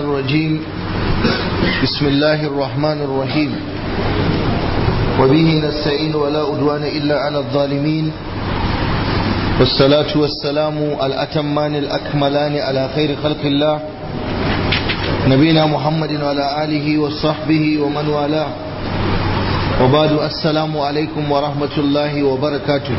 الرجيم بسم الله الرحمن الرحيم وبه نستعين ولا أدوان إلا على الظالمين والصلاة والسلام الأتمان الأكملان على خير خلق الله نبينا محمد وعلى آله وصحبه ومن والاه وبعد السلام عليكم ورحمة الله وبركاته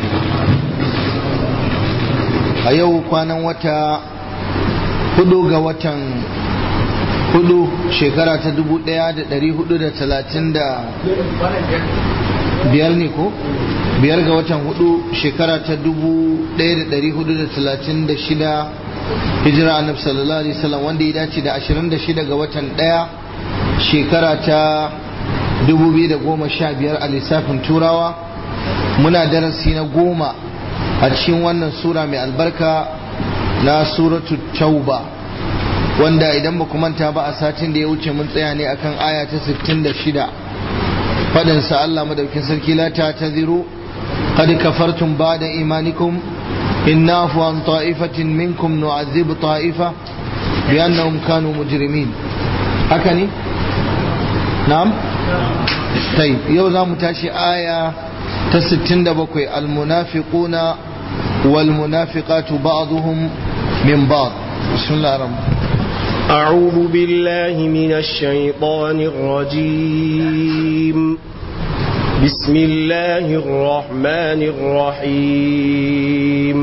a yau kwanan wata hudu ga watan hudu shekara ta dubu daya da dari hudu da talatin da biyar ne ko biyar ga watan hudu shekara ta dubu daya da dari hudu da talatin da shida hijira annab sallallahu alaihi wasallam wanda ya dace da ashirin da shida ga watan daya shekara ta dubu biyu da goma sha biyar a lissafin turawa muna darasi na goma a cikin wannan sura mai albarka na suratu tauba wanda idan ba manta ba a satin da ya wuce mun tsaya ne akan aya ta 66 fadin sa Allah madaukin sarki la ta taziru qad kafartum ba'da imanikum in nafu an ta'ifatin minkum nu'adhib ta'ifa bi annahum kanu mujrimin haka ne na'am طيب yau za mu tashi aya ta 67 almunafiquna والمنافقات بعضهم من بعض بسم الله الرحمن أعوذ بالله من الشيطان الرجيم بسم الله الرحمن الرحيم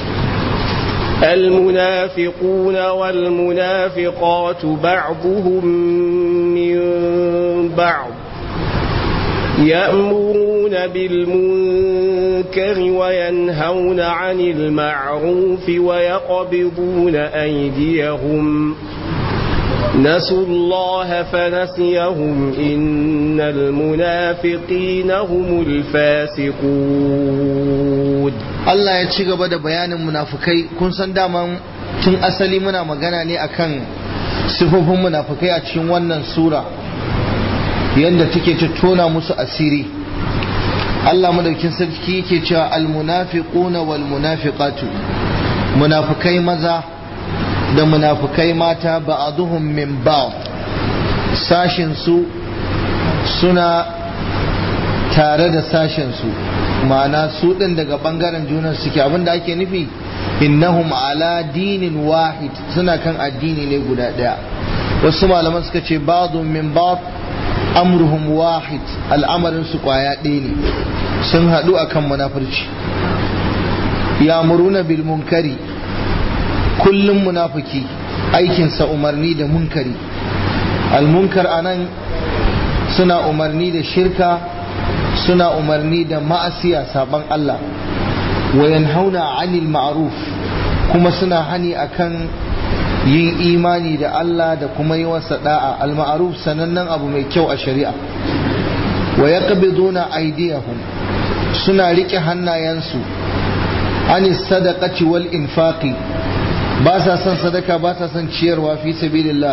المنافقون والمنافقات بعضهم من بعض يأمرون بالمنكر وينهون عن المعروف ويقبضون أيديهم نسوا الله فنسيهم إن المنافقين هم الفاسقون Allah ya ci gaba da bayanin munafukai kun san daman tun asali muna magana ne akan sifofin munafukai a cikin wannan sura yadda take ta tona musu asiri Allah madaukin sarki yake cewa almunafiquna wal munafiqatu munafikai maza da munafikai mata ba'aduhum min ba'd sashin su suna tare da sashin su ma'ana su din daga bangaren junan suke abinda ake nufi innahum ala dinin wahid suna kan addini ne guda daya wasu malaman suka ce ba'dun min ba'd amruhum wahid al'amarin su kwaya ɗaya ne sun haɗu akan munafurci yamuruna bil munkari kullum munafiki aikinsa umarni da munkari almunkar anan suna umarni da shirka suna umarni da ma'asiya saban Allah wa yanhauna 'anil ma'ruf kuma suna hani akan yin imani da Allah da kuma yi wasa da'a al-ma'ruf sanannen abu mai kyau a shari'a wa yaqbiduna aydiyahum suna rike hannayensu anis sadaqati wal infaqi ba sa son sadaka ba sa son ciyarwa fi sabilillah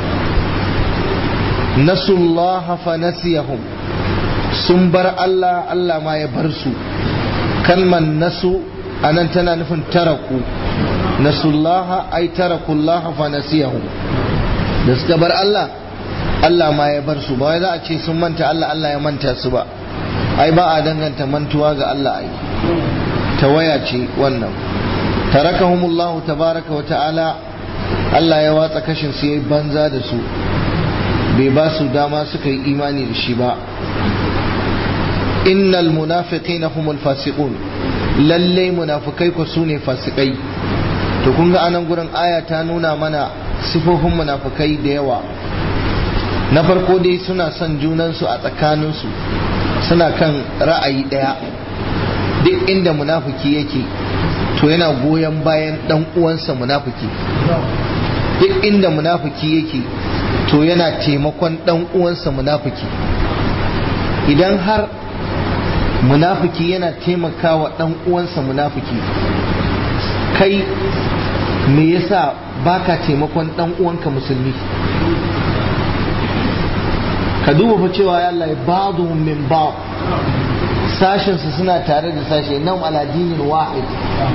nasullaha fa nasiyahum sun bar Allah Allah ma ya bar su kalman nasu anan tana nufin taraku nasullaha ay tarakullaha fa nasiyahum da suka bar Allah Allah ma ya bar su ba wai za a ce sun manta Allah Allah ya manta su ba ai ba a danganta mantuwa ga Allah ai tawaya ce wannan tarakahumullahu tabaraka wa ta'ala Allah ya watsa kashin su yayi banza da su bai ba su dama suka yi imani da shi ba innal munafiqina humul fasiqun lalle munafikai ku sune fasikai to kun ga anan gurin aya ta nuna mana sifofin munafikai da yawa na farko dai suna son junansu a tsakaninsu suna kan ra'ayi ɗaya duk inda munafiki yake to yana goyon bayan ɗan uwansa munafiki duk inda munafiki yake to yana taimakon ɗan uwansa munafiki idan har munafiki yana taimakawa ɗan uwansa munafiki kai me yasa baka taimakon ɗan uwanka musulmi ka duba fa cewa ya Allah ba'du min ba'd sashin su suna tare da sashe nan ala dinin wahid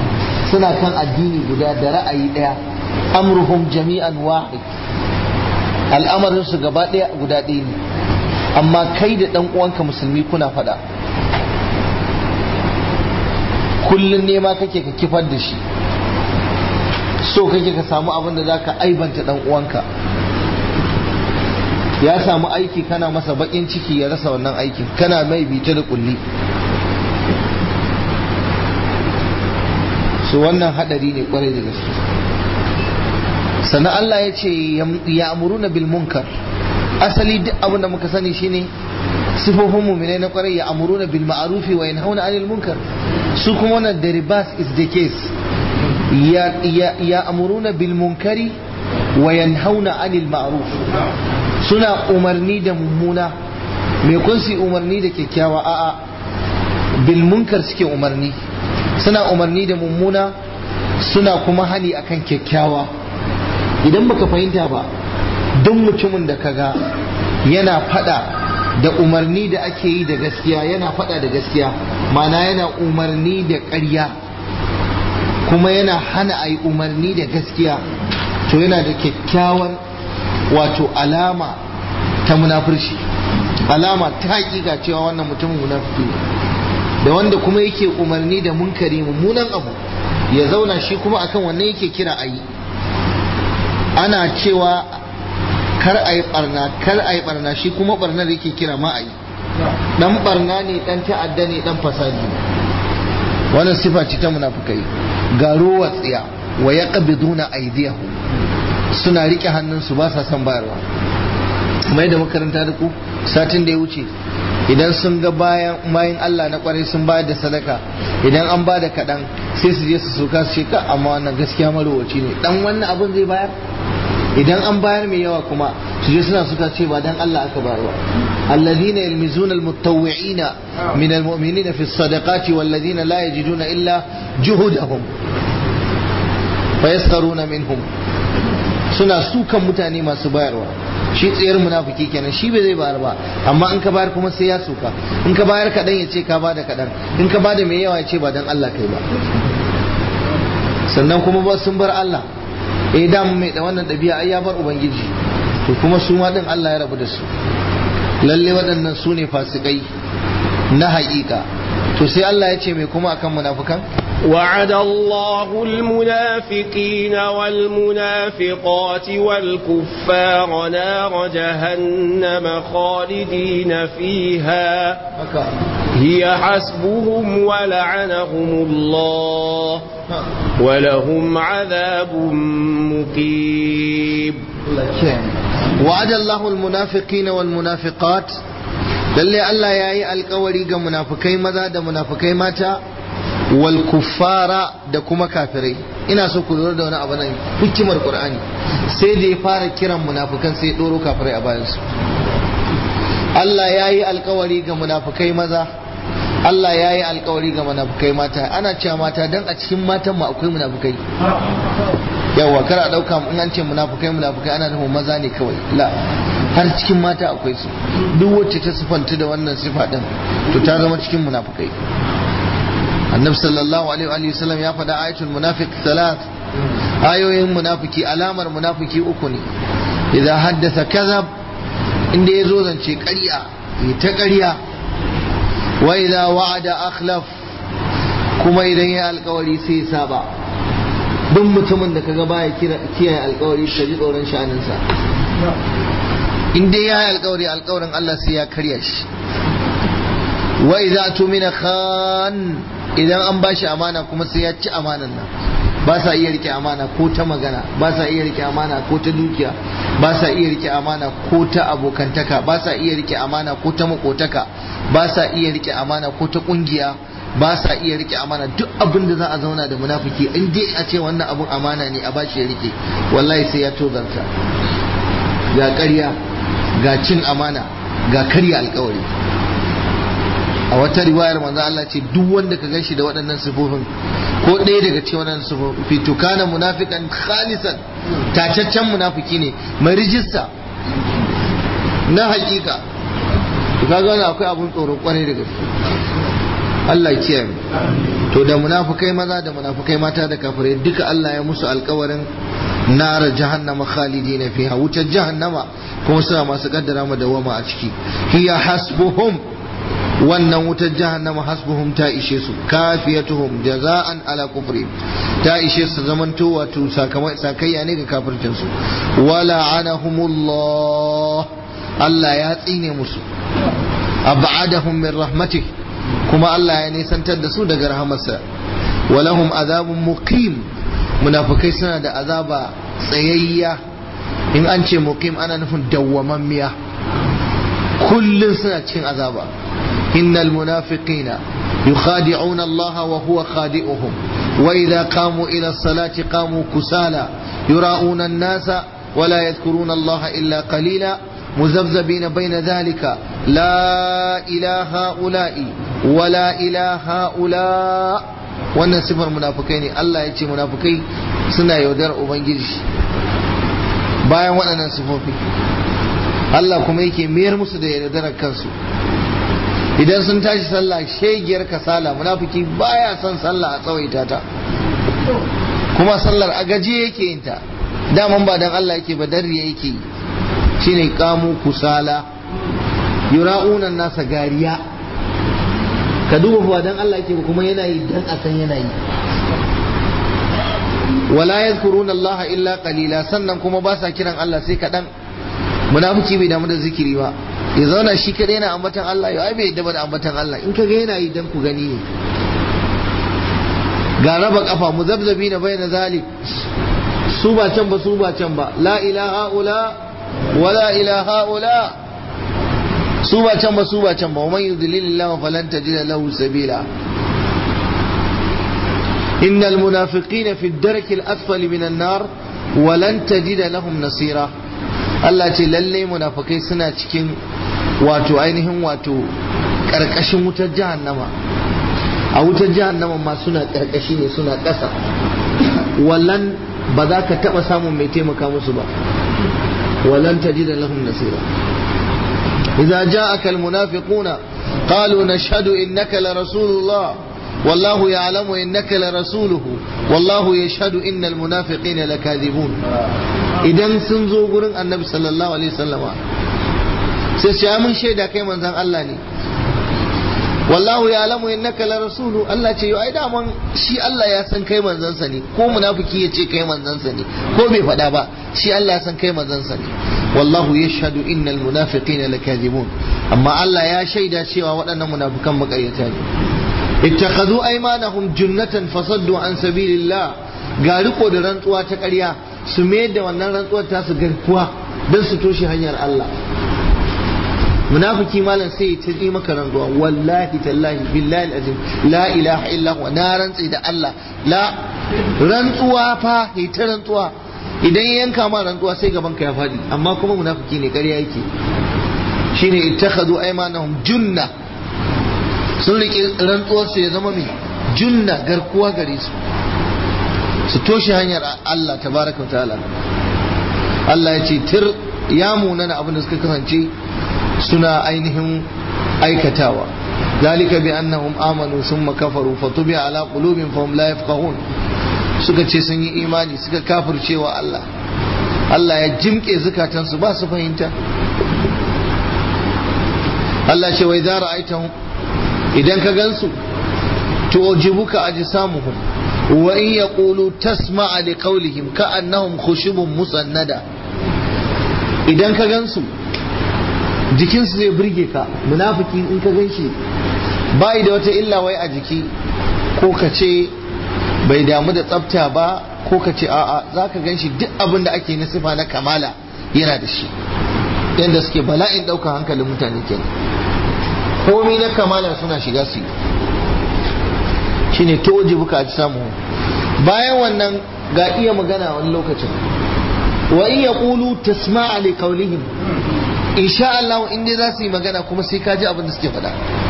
suna kan addini guda da ra'ayi daya amruhum jami'an wahid al'amarin su gaba ɗaya guda ɗaya ne amma kai da ɗan uwanka musulmi kuna faɗa kullum nema kake ka kifar da shi so kake ka samu abin da za ka aibanta ɗan uwanka ya samu aiki kana masa baƙin ciki ya rasa wannan aikin kana mai bita da kulli su wannan hadari ne kwarai da gaske sannan Allah ya ce ya amuruna bil munkar asali duk abin da muka sani shine sifofin muminai na kwarai ya amuruna bil ma'arufi wa yanhauna anil munkar su kuma wannan the reverse is the case ya ya ya amuruna bil munkari wa yanhauna anil ma'ruf suna umarni da mummuna me kun su umarni da kyakkyawa a'a bil munkar suke umarni suna umarni da mummuna suna kuma hani akan kyakkyawa idan baka fahimta ba don mutumin da kaga yana fada da umarni da ake yi da gaskiya yana fada da gaskiya mana yana umarni da ƙarya kuma yana hana a yi umarni da gaskiya to yana da kyakkyawan wato alama ta munafurci alama ta hakika cewa wannan mutumin munafiki ne da wanda kuma yake umarni da munkari mummunan abu ya zauna shi kuma akan wannan yake kira a yi ana cewa kar a yi barna kar a yi barna shi kuma barnar yake kira ma a yi dan barna ne dan ta'adda ne dan fasadi wannan sifa ce ta munafukai ga ruwa tsiya wa yaqbiduna aydiyahum suna rike hannunsu ba sa son bayarwa mai da makaranta da ku satin da ya wuce idan sun ga bayan bayan Allah na kwarai sun bayar da sadaka idan an ba da kaɗan sai su je su soka su ce ka amma wannan gaskiya marowaci ne dan wannan abin zai bayar idan an bayar mai yawa kuma su je suna suka ce ba dan Allah aka bayar ba alladhina yalmizuna almutawwi'ina min almu'minina fi sadaqati walladhina la yajiduna illa juhudahum fayaskharuna minhum suna sukan mutane masu bayarwa shi tsayar munafiki kenan shi bai zai bayar ba amma in ka bayar kuma sai ya suka in ka bayar kaɗan ya ce ka bada kaɗan in ka bada mai yawa ya ce ba dan Allah kai ba sannan kuma ba sun bar Allah eh da mai da wannan ɗabi'a ai ya bar ubangiji to kuma su ma din Allah ya rabu da su lalle waɗannan su ne fasikai na haƙiƙa to sai Allah ya ce mai kuma akan munafukan وعد الله المنافقين والمنافقات والكفار نار جهنم خالدين فيها هي حسبهم ولعنهم الله ولهم عذاب مقيم وعد الله المنافقين والمنافقات lalle Allah ya yi alkawari ga munafukai maza da munafukai mata wal kuffara da kuma kafirai ina so ku lura da wani abu nan hikimar qur'ani sai da ya fara kiran munafukan sai ya doro kafirai a bayan su Allah ya yi alkawari ga munafukai maza Allah ya yi alkawari ga munafukai mata ana cewa mata dan a cikin matan mu akwai munafukai yawa kar a dauka in an ce munafukai munafukai ana nufin maza ne kawai la har cikin mata akwai su duk wacce ta sifanta da wannan sifa din to ta zama cikin munafukai annabi sallallahu alaihi wa sallam ya faɗa ayatul munafiq thalath ayoyin munafiki alamar munafiki uku ne idan haddasa kazab inda ya zo zance ƙarya ya ta ƙarya wa idza wa'ada akhlaf kuma idan ya alƙawari sai ya saba duk mutumin da kaga baya kiyaye alƙawari ka ji tsoron sha'aninsa in dai ya yi alƙawari alƙawarin Allah sai ya karya shi wa idza tumina khan idan an ba shi amana kuma sai ya ci amanan nan ba sa iya rike amana ko ta magana ba sa iya rike amana ko ta dukiya ba sa iya rike amana ko ta abokantaka ba sa iya rike amana ko ta makotaka ba sa iya rike amana ko ta kungiya ba sa iya rike amana duk abin da za a zauna da munafiki in dai a ce wannan abun amana ne a bashi ya rike wallahi sai ya tozarta ga ƙarya ga cin amana ga karya alkawari a wata riwayar manzo Allah ce duk wanda ka ganshi da waɗannan sifofin ko ɗaya daga cikin waɗannan sifofi to kana munafiqan khalisan tacaccen munafiki ne mai rijista na hakika to kaga wannan akwai abun tsoro kwarai da gaske Allah ya kiyaye to da munafukai maza da munafukai mata da kafirai duka Allah ya musu alkawarin nara jahannama khalidina fiha wutar jahannama kuma suna masu kaddara mu dawama a ciki hiya hasbuhum wannan wutar jahannama hasbuhum ta ishe su kafiyatuhum jaza'an ala kufri ta ishe su zamanto wato sakayya ne ga kafircin su wala anahumullah Allah ya tsine musu ab'adahum min rahmatih kuma Allah ya nisantar da su daga rahamarsa walahum azabun muqim munafikai suna da azaba tsayayya in an ce muqim ana nufin dawwamammiya kullun suna cikin azaba innal munafiqina yukhadi'una Allah wa huwa khadi'uhum wa idha qamu ila as-salati qamu kusala yura'una an-nasa ولا يذكرون الله إلا قليلا مذبذبين بين ذلك لا إله هؤلاء ولا إله هؤلاء wannan sifar munafukai ne Allah ya ce munafukai suna yaudar ubangiji bayan waɗannan sifofi Allah kuma yake mayar musu da yaudarar kansu idan sun tashi sallah shegiyar kasala munafiki baya son sallah a tsawaita ta kuma sallar a gaje yake yin ta daman ba dan Allah yake ba darriya yake yi shine kamu kusala yura'una nasa gariya ka duba ba dan Allah yake kuma yana yi dan a san yana yi wala yadhkuruna Allah illa qalila sannan kuma ba sa kiran Allah sai kadan munafiki bai damu da zikiri ba ya zauna shi kadai yana ambatan Allah ya ai bai yadda da ambatan Allah in kaga yana yi dan ku gani ne ga raba kafa muzabzabi na bayyana zalik su ba can ba su ba can ba la ilaha ula wala ilaha ula su ba can ba su ba can ba wa man yudlilillahu falan tajida lahu sabila innal munafiqina fi ad-darki al-asfali min an-nar wa lan tajida lahum nasira Allah ce lalle munafikai suna cikin wato ainihin wato karkashin wutar jahannama a wutar jahannama ma suna karkashi ne suna ƙasa wallan ba za ka taɓa samun mai taimaka musu ba walan tajida lahum nasira idza ja'aka almunafiquna qalu nashhadu innaka la rasulullah والله يعلم إنك لرسوله والله يشهد إن المنافقين لكاذبون idan sun zo gurin annabi sallallahu alaihi wasallama sai ce mun shaida kai manzon Allah ne wallahu ya alamu innaka la rasulu Allah ce ai daman shi Allah ya san kai manzansa ne ko munafiki ya ce kai manzansa ne ko bai faɗa ba shi Allah ya san kai manzansa ne wallahu yashhadu innal munafiqina lakazibun amma Allah ya shaida cewa waɗannan munafikan makaryata ne ittakhadhu aymanahum junnatan fasaddu an sabilillah ga riko da rantsuwa ta ƙarya su mayar da wannan rantsuwar ta su garkuwa don su toshe hanyar Allah munafiki malam sai ya tazi maka rantsuwa wallahi tallahi billahi alazim la ilaha illa huwa na rantsi da Allah la rantsuwa fa ya ta rantsuwa idan ya yanka ma rantsuwa sai gaban ka ya fadi amma kuma munafiki ne ƙarya yake shine ittakhadhu aymanahum junna sun riƙe rantsuwar su ya zama mai junna garkuwa gare su su toshe hanyar Allah tabaraka wa ta'ala Allah ya ce tir ya munana abin da suka kasance suna ainihin aikatawa ذلك بأنهم آمنوا ثم كفروا فطبع على قلوبهم فهم لا يفقهون suka ce sun yi imani suka kafirce wa Allah Allah ya jimke zukatansu ba su fahimta Allah ce wai za ra'aitahum idan ka gansu tu'jibuka ajsamuhum wa in yaqulu tasma'a li qawlihim ka'annahum khushubun musannada idan ka gansu jikinsu zai burge ka munafiki in ka gan shi bai da wata illa wai a jiki ko ka ce bai damu da tsafta ba ko ka ce a'a za ka gan shi duk abin da ake na sifa na kamala yana da shi yadda suke bala'in ɗaukar hankalin mutane kenan komai na kamala suna shiga su shine toji buka a samu bayan wannan ga iya magana wani lokacin wa in yaqulu tasma'a li qawlihim insha Allah in dai za su yi magana kuma sai ka ji abin da suke faɗa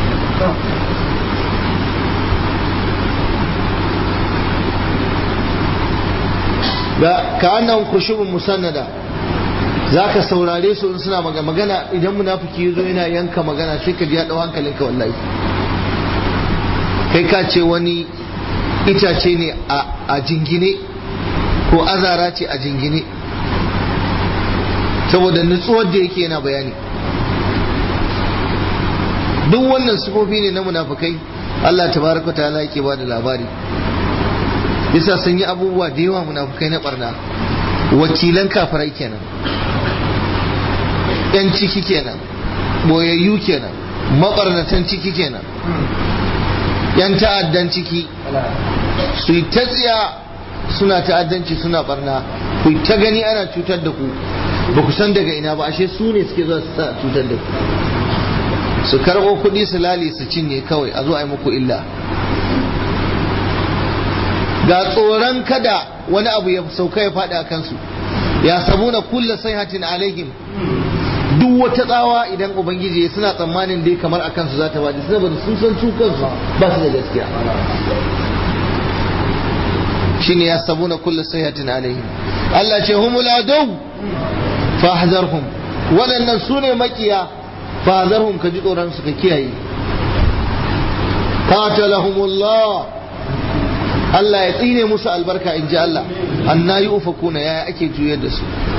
ga ka annan kushubun musannada za ka saurare su in suna magana idan munafiki ya zo yana yanka magana sai ka ji ya ɗau hankalinka wallahi kai ka ce wani itace ne a jingine ko azara ce a jingine saboda nutsuwar da yake yana bayani duk wannan sifofi ne na munafukai Allah tabaraka ta'ala yake ba da labari yasa sun yi abubuwa da yawa munafukai na barna wakilan kafirai kenan yan ciki kenan boyayyu kenan mabarnatan ciki kenan yan ta'addan ciki su yi ta tsiya suna ta'addanci suna barna ku ta gani ana cutar da ku ba ku san daga ina ba ashe su ne suke zuwa su sa cutar da ku su karɓo kuɗi su lale su cinye kawai a zo a yi muku illa ga tsoron kada wani abu ya sauka ya faɗi a kansu ya sabuna kulla sayhatin alaihim duk wata tsawa idan ubangiji ya suna tsammanin dai kamar a kansu za ta bada saboda sun san su kansu ba su da gaskiya shine ya sabuna kulla sayhatin alaihim Allah ce humul adu fahzarhum waɗannan su ne makiya fahzarhum ka ji tsoron su ka kiyaye qatalahumullah Allah ya tsine musu albarka in ji Allah anna yi ufakuna yaya ake juyar da su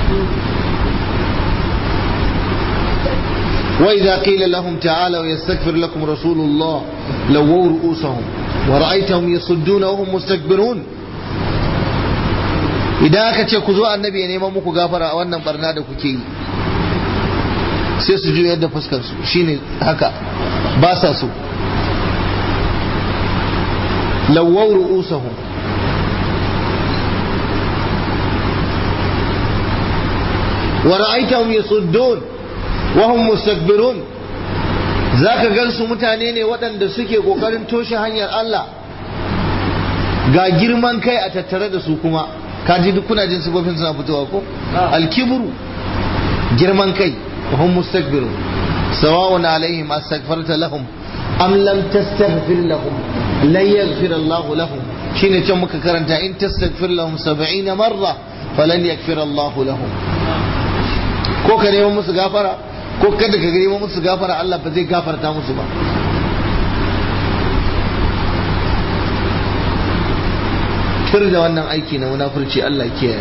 وإذا قيل لهم تعالوا يستغفر لكم رسول الله لووا رؤوسهم ورأيتهم يصدون وهم مستكبرون idan aka ce ku zo annabi ya neman muku gafara a wannan barna da kuke yi sai su juyar da fuskar su shine haka ba sa so lawwau ru'usahum wa ra'aytahum yasuddun wa hum mustakbirun zaka gansu mutane ne waɗanda suke kokarin toshe hanyar Allah ga girman kai a tattare da su kuma kaji duk kuna jin sifofin suna fitowa ko alkibru girman kai wa hum mustakbirun sawa'un alaihim astaghfarta lahum am lam tastaghfir lahum lan yaghfir Allah lahum shine can muka karanta in tastaghfir lahum 70 marra falan yaghfir Allah lahum ko ka neman musu gafara ko kada ka neman musu gafara Allah ba zai gafarta musu ba tur da wannan aiki na munafurci Allah kiyaye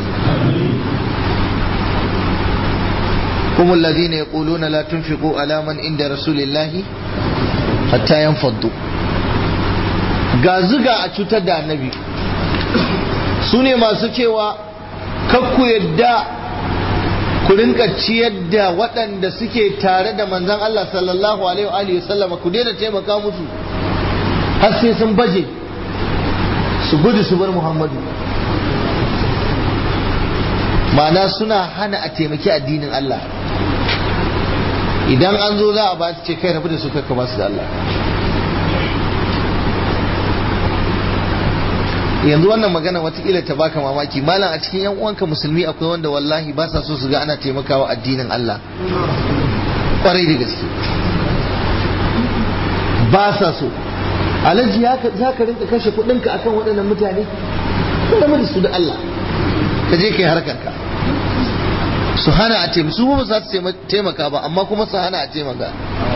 هم الذين يقولون لا تنفقوا على من عند رسول الله hatta yan faddu ga zuga a cutar da annabi su ne masu cewa kakku yadda ku rinka ciyar da waɗanda suke tare da manzan Allah sallallahu alaihi wa sallama ku daina taimaka musu har sai sun baje su gudu su bar Muhammadu ma'ana suna hana a taimaki addinin Allah idan an zo za a ba su ce kai rabu da su kakka ba su da Allah yanzu wannan magana watakila ta baka mamaki malam a cikin yan uwanka musulmi akwai wanda wallahi ba sa so su ga ana taimakawa addinin Allah kwarai da gaske ba sa so alhaji za ka rinka kashe kudinka akan waɗannan mutane kuma da su da Allah ka je kai harkarka su hana a taimaka su ba za su taimaka ba amma kuma su hana a taimaka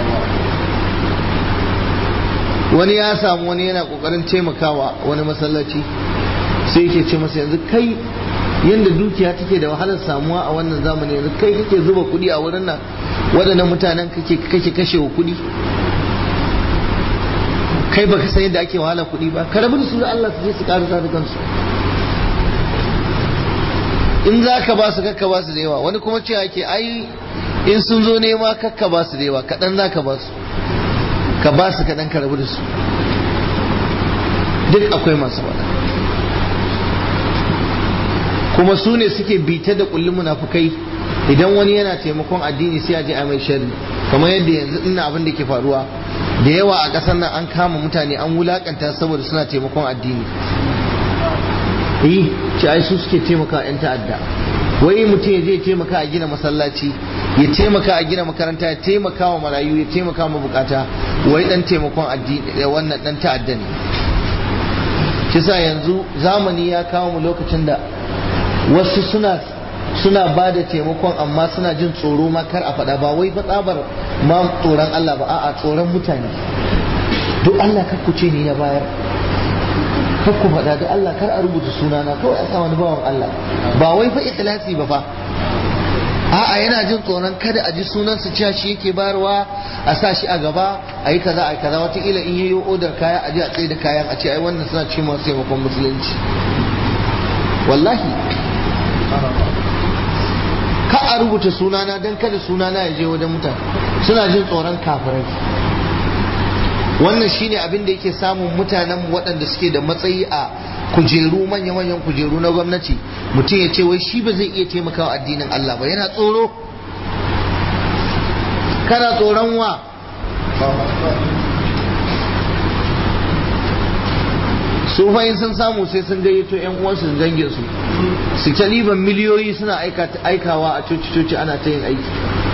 wani ya samu wani yana kokarin taimakawa wani masallaci sai yake ce masa yanzu kai yadda dukiya take da wahalar samuwa a wannan zamani yanzu kai kake zuba kuɗi a wurin nan waɗannan mutanen kake kake kashe wa kuɗi kai baka san yadda ake wahala kuɗi ba ka rabu da su da Allah su je su ƙarasa da kansu in za ka ba su kakka ba su da yawa wani kuma cewa ke ai in sun zo nema kakka ba su da yawa kaɗan za ka ba su ka ba su kaɗan ka rabu da su duk akwai masu faɗa kuma su ne suke bita da kullum munafukai idan wani yana taimakon addini sai a je a mai sharri kamar yadda yanzu ina abin da ke faruwa da yawa a ƙasar nan an kama mutane an wulakanta saboda suna taimakon addini yi ci ai su suke taimaka 'yan ta'adda wai mutum ya je taimaka a gina masallaci ya taimaka a gina makaranta ya taimaka wa marayu ya taimaka wa bukata wai dan taimakon addini wannan dan ta'adda ne kisa yanzu zamani ya kawo mu lokacin da wasu suna suna ba da taimakon amma suna jin tsoro ma kar a faɗa ba wai fa tsabar ma tsoron Allah ba a'a tsoron mutane duk Allah kar ku ce ni na bayar kar ku faɗa da Allah kar a rubuta sunana kawai a sa wani bawan Allah ba wai fa ikhlasi ba fa a'a yana jin tsoron kada a ji sunansa cewa shi yake bayarwa a sa shi a gaba a yi kaza a yi kaza wataƙila in yayi odar kaya a je a tsaye da kayan a ce ai wannan suna ce masu taimakon musulunci wallahi ka a rubuta sunana don kada sunana ya je wajen mutane suna jin tsoron kafirai wannan shine abin da yake samun mutanen waɗanda suke da matsayi a kujeru manya-manyan kujeru na gwamnati mutum ya ce wai shi ba zai iya taimakawa addinin Allah ba yana tsoro kana tsoron wa su fahim sun samu sai sun gayyato yan uwansu da dangin su su ta liban miliyoyi suna aikawa a coci-coci ana ta yin aiki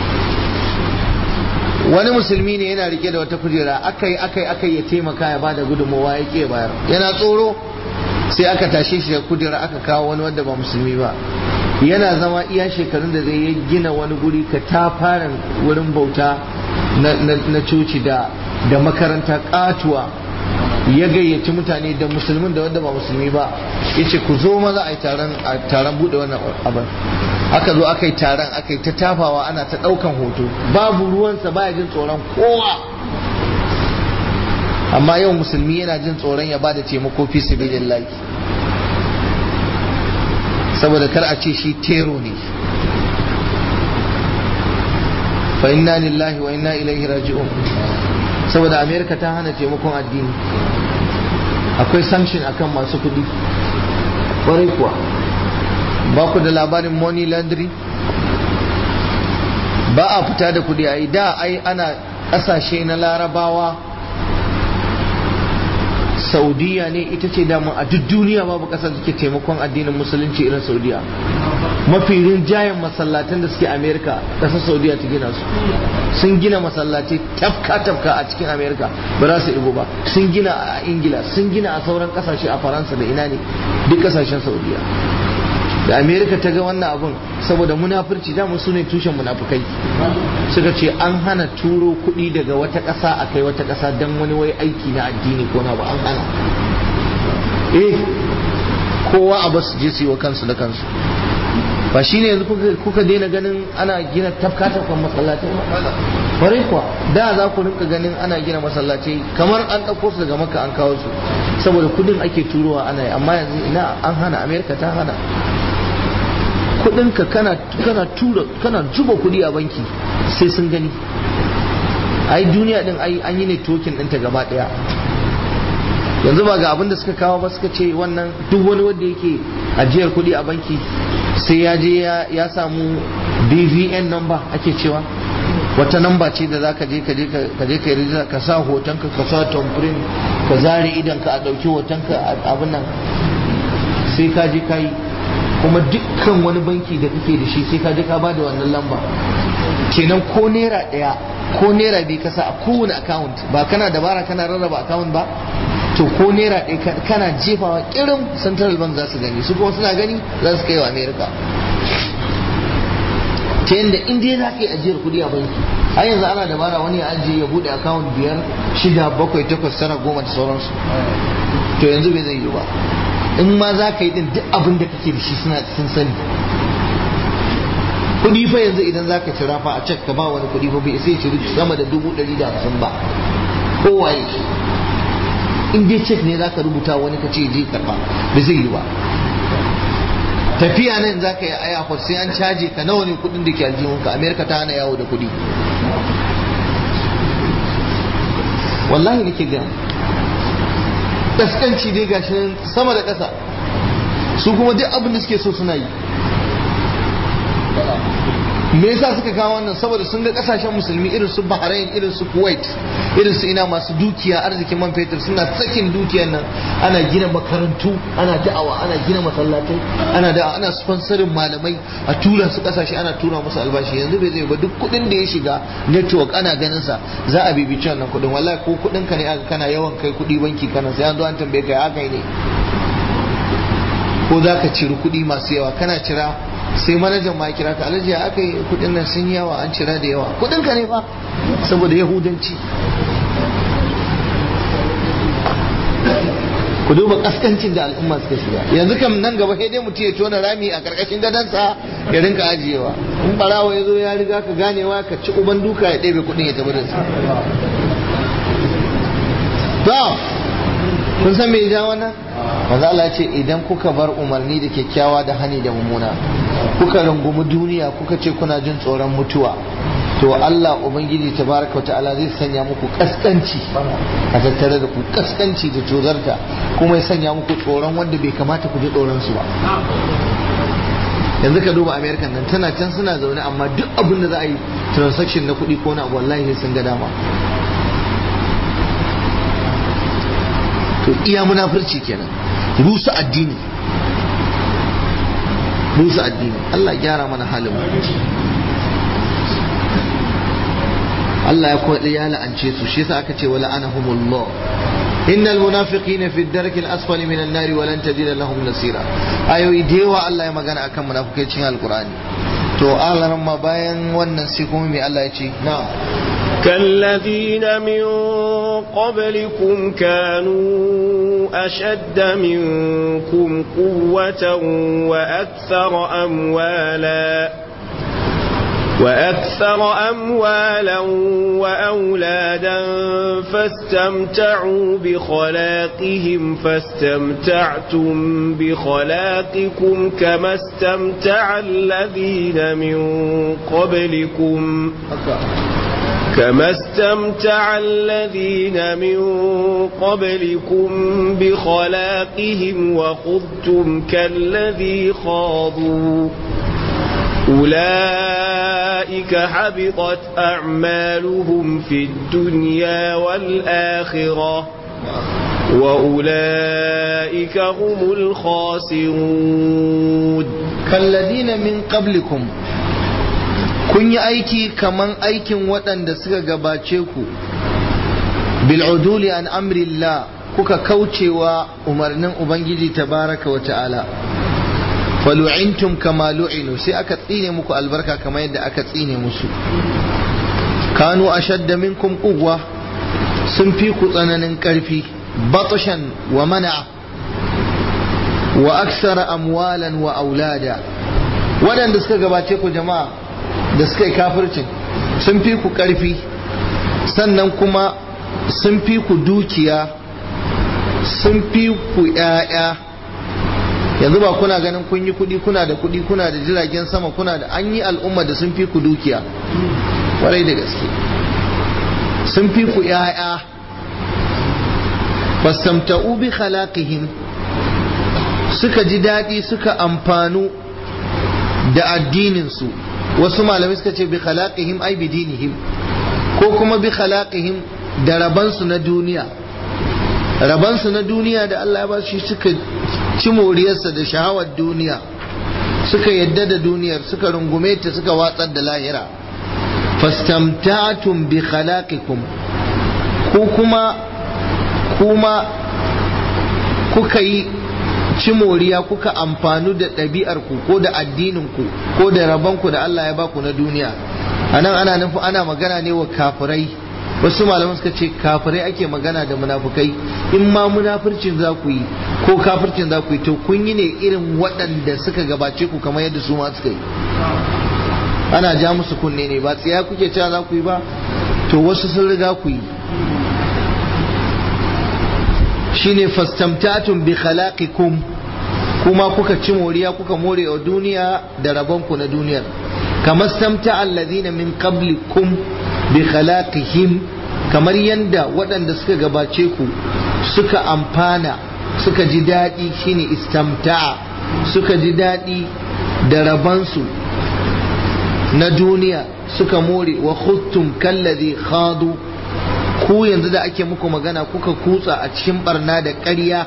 wani musulmi ne yana rike da wata kujera akai akai akai ya taimaka ya bada gudunmawa ya ke bayar yana tsoro sai aka tashe shi da kujera aka kawo wani wanda ba musulmi ba yana zama iya shekarun da zai ya gina wani guri ka ta fara wurin bauta na coci da da makaranta katuwa ya gayyaci mutane da musulmin da wanda ba musulmi ba ya ce ku zo maza a yi taron buɗe wannan abin aka zo aka yi taron aka yi ta tafawa ana ta ɗaukan hoto babu ruwansa baya jin tsoron kowa amma yau musulmi yana jin tsoron ya bada taimako fi sabilillahi saboda kar a ce shi tero ne fa inna lillahi wa inna ilaihi raji'un saboda amerika ta hana taimakon addini akwai sanction akan masu kudi ƙwarai kuwa ba ku da labarin money laundry ba a fita da kudi a da ai ana ƙasashe na larabawa saudiya ne ita ce damu a duk duniya babu ƙasar da ke taimakon addinin musulunci irin saudiya mafi rinjayen masallatan da suke amerika ƙasar saudiya ta gina su sun gina masallatai tafka-tafka a cikin amerika ba za su ibo ba sun gina a ingila sun gina a sauran ƙasashe a faransa da ina ne duk ƙasashen saudiya da amerika ta ga wannan abun saboda munafurci damu su ne tushen munafukai suka ce an hana turo kuɗi daga wata ƙasa a kai wata ƙasa don wani wai aiki na addini ko na ba an hana eh kowa a basu je su yi wa kansu da kansu ba shi ne yanzu kuka daina ganin ana gina tafka tafkan masallatai kwarai kuwa da za ku rinka ganin ana gina masallatai kamar an ɗauko su daga maka an kawo su saboda kudin ake turowa ana yi amma yanzu ina an hana amerika ta hana kudinka kana kana tura kana zuba kudi a banki sai sun gani ai duniya din ai an yi ne tokin ɗinta gaba ɗaya yanzu ba ga abin da suka kawo ba suka ce wannan duk wani wanda yake ajiyar kudi a banki sai ya je ya samu bvn number ake cewa wata namba ce da zaka je ka je ka je ka yi ka sa hotonka ka sa tamfirin ka zare idan ka a ɗauki hotonka abin nan sai ka je ka yi kuma dukkan wani banki da kake da shi sai ka je ka bada wannan lamba kenan ko naira ɗaya ko naira biyu kasa a kowane account ba kana dabara kana rarraba account ba to ko naira ɗaya kana jefawa kirin central bank za su gani su kuma suna gani za su kai wa america ta yadda in dai za ka yi ajiyar kuɗi a banki har yanzu ana dabara wani ya ajiye ya buɗe account biyar shida bakwai takwas tara goma da sauransu to yanzu bai zai yi ba in ma za ka yi din duk abin da kake da shi suna sun sani kuɗi fa yanzu idan za ka cira fa a cek ka ba wani kuɗi fa bai sai ciri sama da dubu ɗari da hamsin ba kowaye in dai cek ne za ka rubuta wani ka ce je karba ba zai yi ba tafiya nan za ka yi a airport sai an caje ka nawa ne kuɗin da ke aljihunka amerika ta hana yawo da kuɗi wallahi nake gani kaskanci dai gashi nan sama da ƙasa su kuma duk abin da suke so suna yi me yasa suka kawo wannan saboda sun ga kasashen musulmi irin su Bahrain irin su Kuwait irin su ina masu dukiya arzikin man fetur suna sakin dukiyar nan ana gina makarantu ana da'awa ana gina masallatai ana da ana sponsorin malamai a tura su kasashe ana tura musu albashi yanzu bai zai ba duk kudin da ya shiga network ana ganin sa za a bibici wannan kudin wallahi ko kudin ka ne aka kana yawan kai kudi banki kana sai an zo an tambaye ka haka ne ko za ka ciri kudi masu yawa kana cira sai manajan ma kira ka alhaji aka yi kudin nan sun yawa an cira da yawa kudin ka ne fa saboda yahudanci ku duba kaskancin da al'umma suka shiga yanzu kam nan gaba sai dai mutum ya tona rami a karkashin gadansa ya rinka ajiyewa in barawa ya zo ya riga ka ganewa ka ci uban duka ya ɗebe kuɗin ya tafi da su to kun san me ya ja wannan manzo Allah ce idan kuka bar umarni da kyakkyawa da hani da mummuna kuka rungumi duniya kuka ce kuna jin tsoron mutuwa to Allah ubangiji tabaraka ta'ala zai sanya muku kaskanci a tattare da ku kaskanci da tozarta kuma ya sanya muku tsoron wanda bai kamata ku ji tsoron su ba yanzu ka duba american nan tana can suna zaune amma duk abin da za a yi transaction na kuɗi ko na abu wallahi sun ga dama to iya munafurci kenan rusa addini rusa addini Allah gyara mana halin Allah ya kwaɗi ya la'ance su shi yasa aka ce wala anahumullah innal munafiqina fi ad-darki al-asfali min an-nar wa lan tajida lahum nasira ayoyi da yawa Allah ya magana akan munafikai cikin alqur'ani to Allah ma bayan wannan sai kuma me Allah ya ce na'am كالذين من قبلكم كانوا أشد منكم قوة وأكثر أموالا وأكثر أموالا وأولادا فاستمتعوا بخلاقهم فاستمتعتم بخلاقكم كما استمتع الذين من قبلكم كما استمتع الذين من قبلكم بخلاقهم وخذتم كالذي خاضوا أولئك حبطت أعمالهم في الدنيا والآخرة وأولئك هم الخاسرون كالذين من قبلكم kun yi aiki kaman aikin waɗanda suka gabace ku bil'uduli an amrillah kuka kaucewa umarnin ubangiji tabaraka wa ta'ala falu'intum kama lu'inu sai aka tsine muku albarka kamar yadda aka tsine musu kanu ashadda minkum quwwa sun fi ku tsananin ƙarfi batashan wa mana wa aksara amwalan wa aulada waɗanda suka gabace ku jama'a da suka yi kafircin sun fi ku ƙarfi sannan kuma sun fi ku dukiya sun fi ku ‘ya'ya yanzu ba kuna ganin kun yi kuɗi kuna da kuɗi kuna da jiragen sama kuna da an yi al'umma da sun fi ku dukiya kwarai da gaske sun fi ku ‘ya'ya fasamta'u bi khalaqihim suka ji daɗi suka amfanu da addininsu wasu malamai suka ce bi khalaqihim ai bi dinihim ko kuma bi khalaqihim da rabansu na duniya rabansu na duniya da Allah ya ba shi suka ci moriyarsa da shahawar duniya suka yadda da duniyar suka rungume ta suka watsar da lahira fastamtatum bi khalaqikum ko kuma kuma kuka yi ci moriya kuka amfanu da ɗabi'arku ko da addininku ko da rabanku da Allah ya baku na duniya a nan ana nufi ana magana ne wa kafirai wasu malaman suka ce kafirai ake magana da munafukai in ma munafircin za ku yi ko kafircin za ku yi to kun yi ne irin waɗanda suka gabace ku kamar yadda su ma suka yi ana ja musu kunne ne ba tsiya kuke cewa za ku yi ba to wasu sun riga ku yi shine fastamtatun bi khalaqikum kuma kuka ci moriya kuka more wa duniya da rabonku na duniyar kamar stamta allazina min qablikum bi khalaqihim kamar yanda waɗanda suka gabace ku suka amfana suka ji daɗi shine istamta'a suka ji daɗi da rabansu na duniya suka more wa khuttum kallazi khadu ku yanzu da ake muku magana kuka kutsa a cikin barna da ƙarya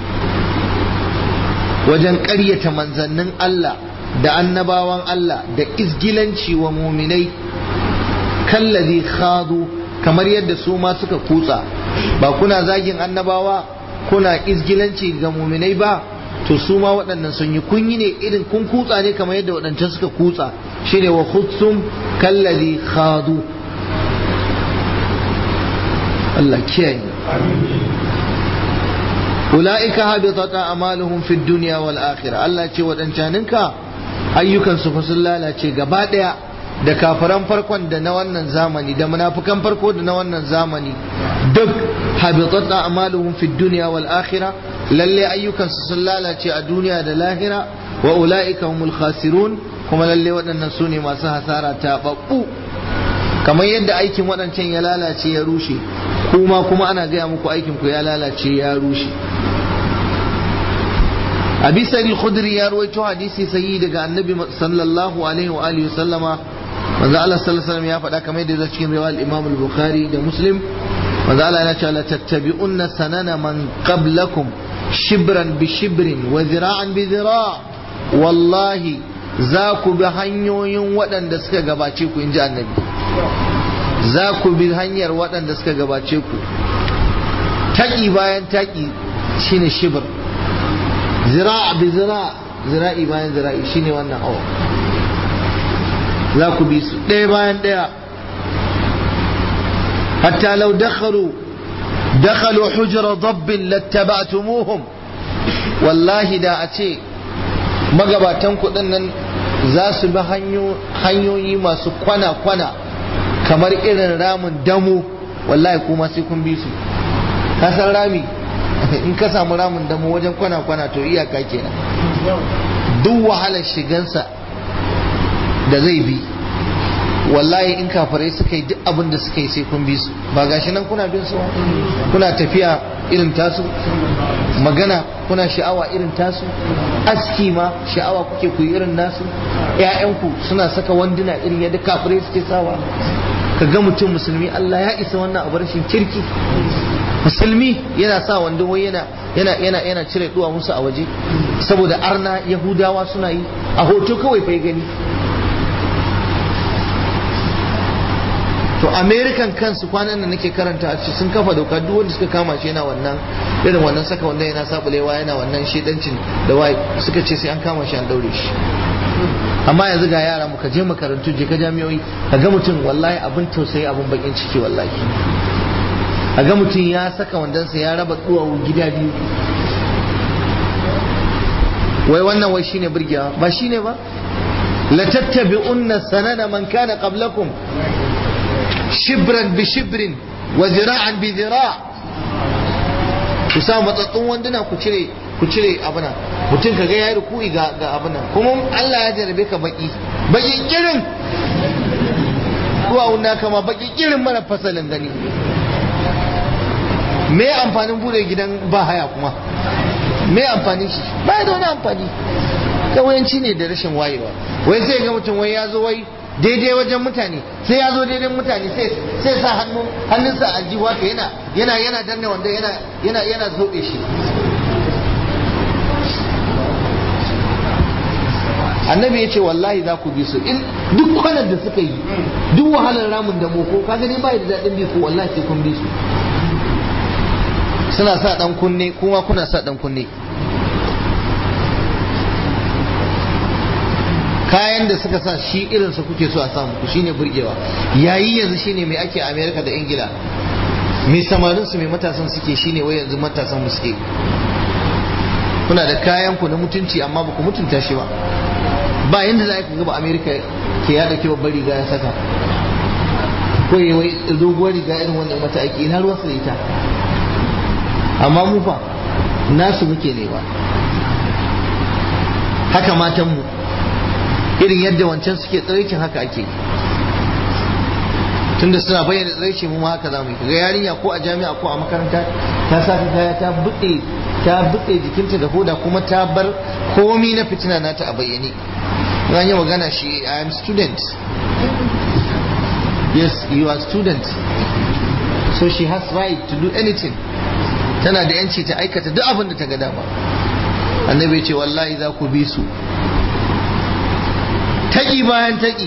wajen ƙaryata manzannin Allah da annabawan Allah da izgilanci wa muminai kallazi khadu kamar yadda su ma suka kutsa ba kuna zagin annabawa kuna izgilanci ga muminai ba to su ma waɗannan sun yi kun yi ne irin kun kutsa ne kamar yadda waɗancan suka kutsa shine wa khutsum kallazi khadu Allah kiyaye ulaika habitat a'maluhum fid dunya wal akhirah Allah ce wadancaninka ayyukan su fa sun lalace gaba daya da kafiran farkon da na wannan zamani da munafikan farko da na wannan zamani duk habitat a'maluhum fid dunya wal akhirah lalle ayyukan su sun lalace a duniya da lahira wa ulaika humul khasirun kuma lalle waɗannan su ne masu hasara ta babbu kamar yadda aikin waɗancan ya lalace ya rushe kuma kuma ana gaya muku aikin ku ya lalace ya rushe abi sa'id al-khudri ya rawaito hadisi sahihi daga annabi sallallahu alaihi wa alihi sallama manzo Allah sallallahu alaihi wasallam ya faɗa kamar yadda cikin riwayat Imam al-Bukhari da Muslim manzo Allah yana cewa la tattabi'unna sanana man qablakum shibran bi shibrin wa zira'an bi zira' wallahi za ku bi hanyoyin waɗanda suka gabace ku inji annabi za ku bi hanyar waɗanda suka gabace ku taƙi bayan taƙi shine shibir zira bi zira zira'i bayan zira'i shine wannan awa za ku bi su ɗaya bayan ɗaya hatta lau dakhalu dakhalu hujra dabbin lattaba'tumuhum wallahi da a ce magabatan kuɗin nan za su bi hanyoyi masu kwana-kwana kamar irin ramin damu wallahi kuma sai kun bi su ka san rami in ka samu ramin damu wajen kwana-kwana to iyaka kenan duk wahalar shigansa da zai bi wallahi in kafirai suka yi duk abin da suka yi sai kun bi su ba gashi nan kuna bin su kuna tafiya irin tasu magana kuna sha'awa irin tasu aski ma sha'awa kuke ku irin nasu ƴaƴanku suna saka wanduna irin yadda kafirai suke sawa ka ga mutum musulmi Allah ya isa wannan abu rashin kirki musulmi yana sa wando wai yana yana yana yana cire duwa musu a waje saboda arna yahudawa suna yi a hoto kawai fa gani to american kansu kwanan nan nake karanta a sun kafa doka duk wanda suka kama shi yana wannan irin wannan saka wanda yana sabulewa yana wannan shedancin da wai suka ce sai an kama shi an daure shi amma yanzu ga yara muka je makarantu je ka jami'oi ka ga mutum wallahi abin tausayi abin bakin ciki wallahi a ga mutum ya saka wandansa ya raba duwawu gida biyu wai wannan wai shine burgewa ba shine ba la tattabi'unna sanana man kana qablakum shibran bi shibrin wa zira'an bi zira' ku sa matsattun wanduna ku cire ku cire abuna mutum kaga yayi ruku'i ga ga abuna kuma Allah ya jarabe ka baki baki kirin duwa wanda kama baki kirin mara fasalin gani me amfanin bude gidan ba haya kuma me amfanin shi ba da wani amfani kawayanci ne da rashin wayewa wai sai ga mutum wai ya zo wai daidai wajen mutane sai ya zo daidai mutane sai sa hannu hannunsa a jiwa ka yana yana yana danne wanda yana yana yana zobe shi annabi ya ce wallahi za ku bi su in duk kwanan da suka yi duk wahalar ramin da moko ka gani bai da daɗin bi ko wallahi sai kun bi su suna sa dan kunne kuma kuna sa dan kunne kayan da suka sa shi irinsa kuke so a samu ku shine burgewa yayi yanzu shine mai ake America da Ingila mai samarin su mai matasan suke shine wai yanzu matasan mu suke kuna da kayan ku na mutunci amma ba ku mutunta shi ba ba yanda za ku ga ba America ke yada ke babbar riga ya saka ko wai doguwar riga irin wannan mata ake ina ruwa su da ita amma mu fa nasu muke ne ba haka matan mu irin yadda wancan suke tsiraicin haka ake tunda suna bayyana tsiraici mu haka za mu yi ga yarinya ko a jami'a ko a makaranta ta sa kaya ta buɗe ta buɗe jikinta da hoda kuma ta bar komi na fitina nata a bayyane ran yi magana shi I am student yes you are student so she has right to do anything tana da yanci ta aikata duk abin da ta ga dama annabi ce wallahi za ku bi su taƙi bayan taƙi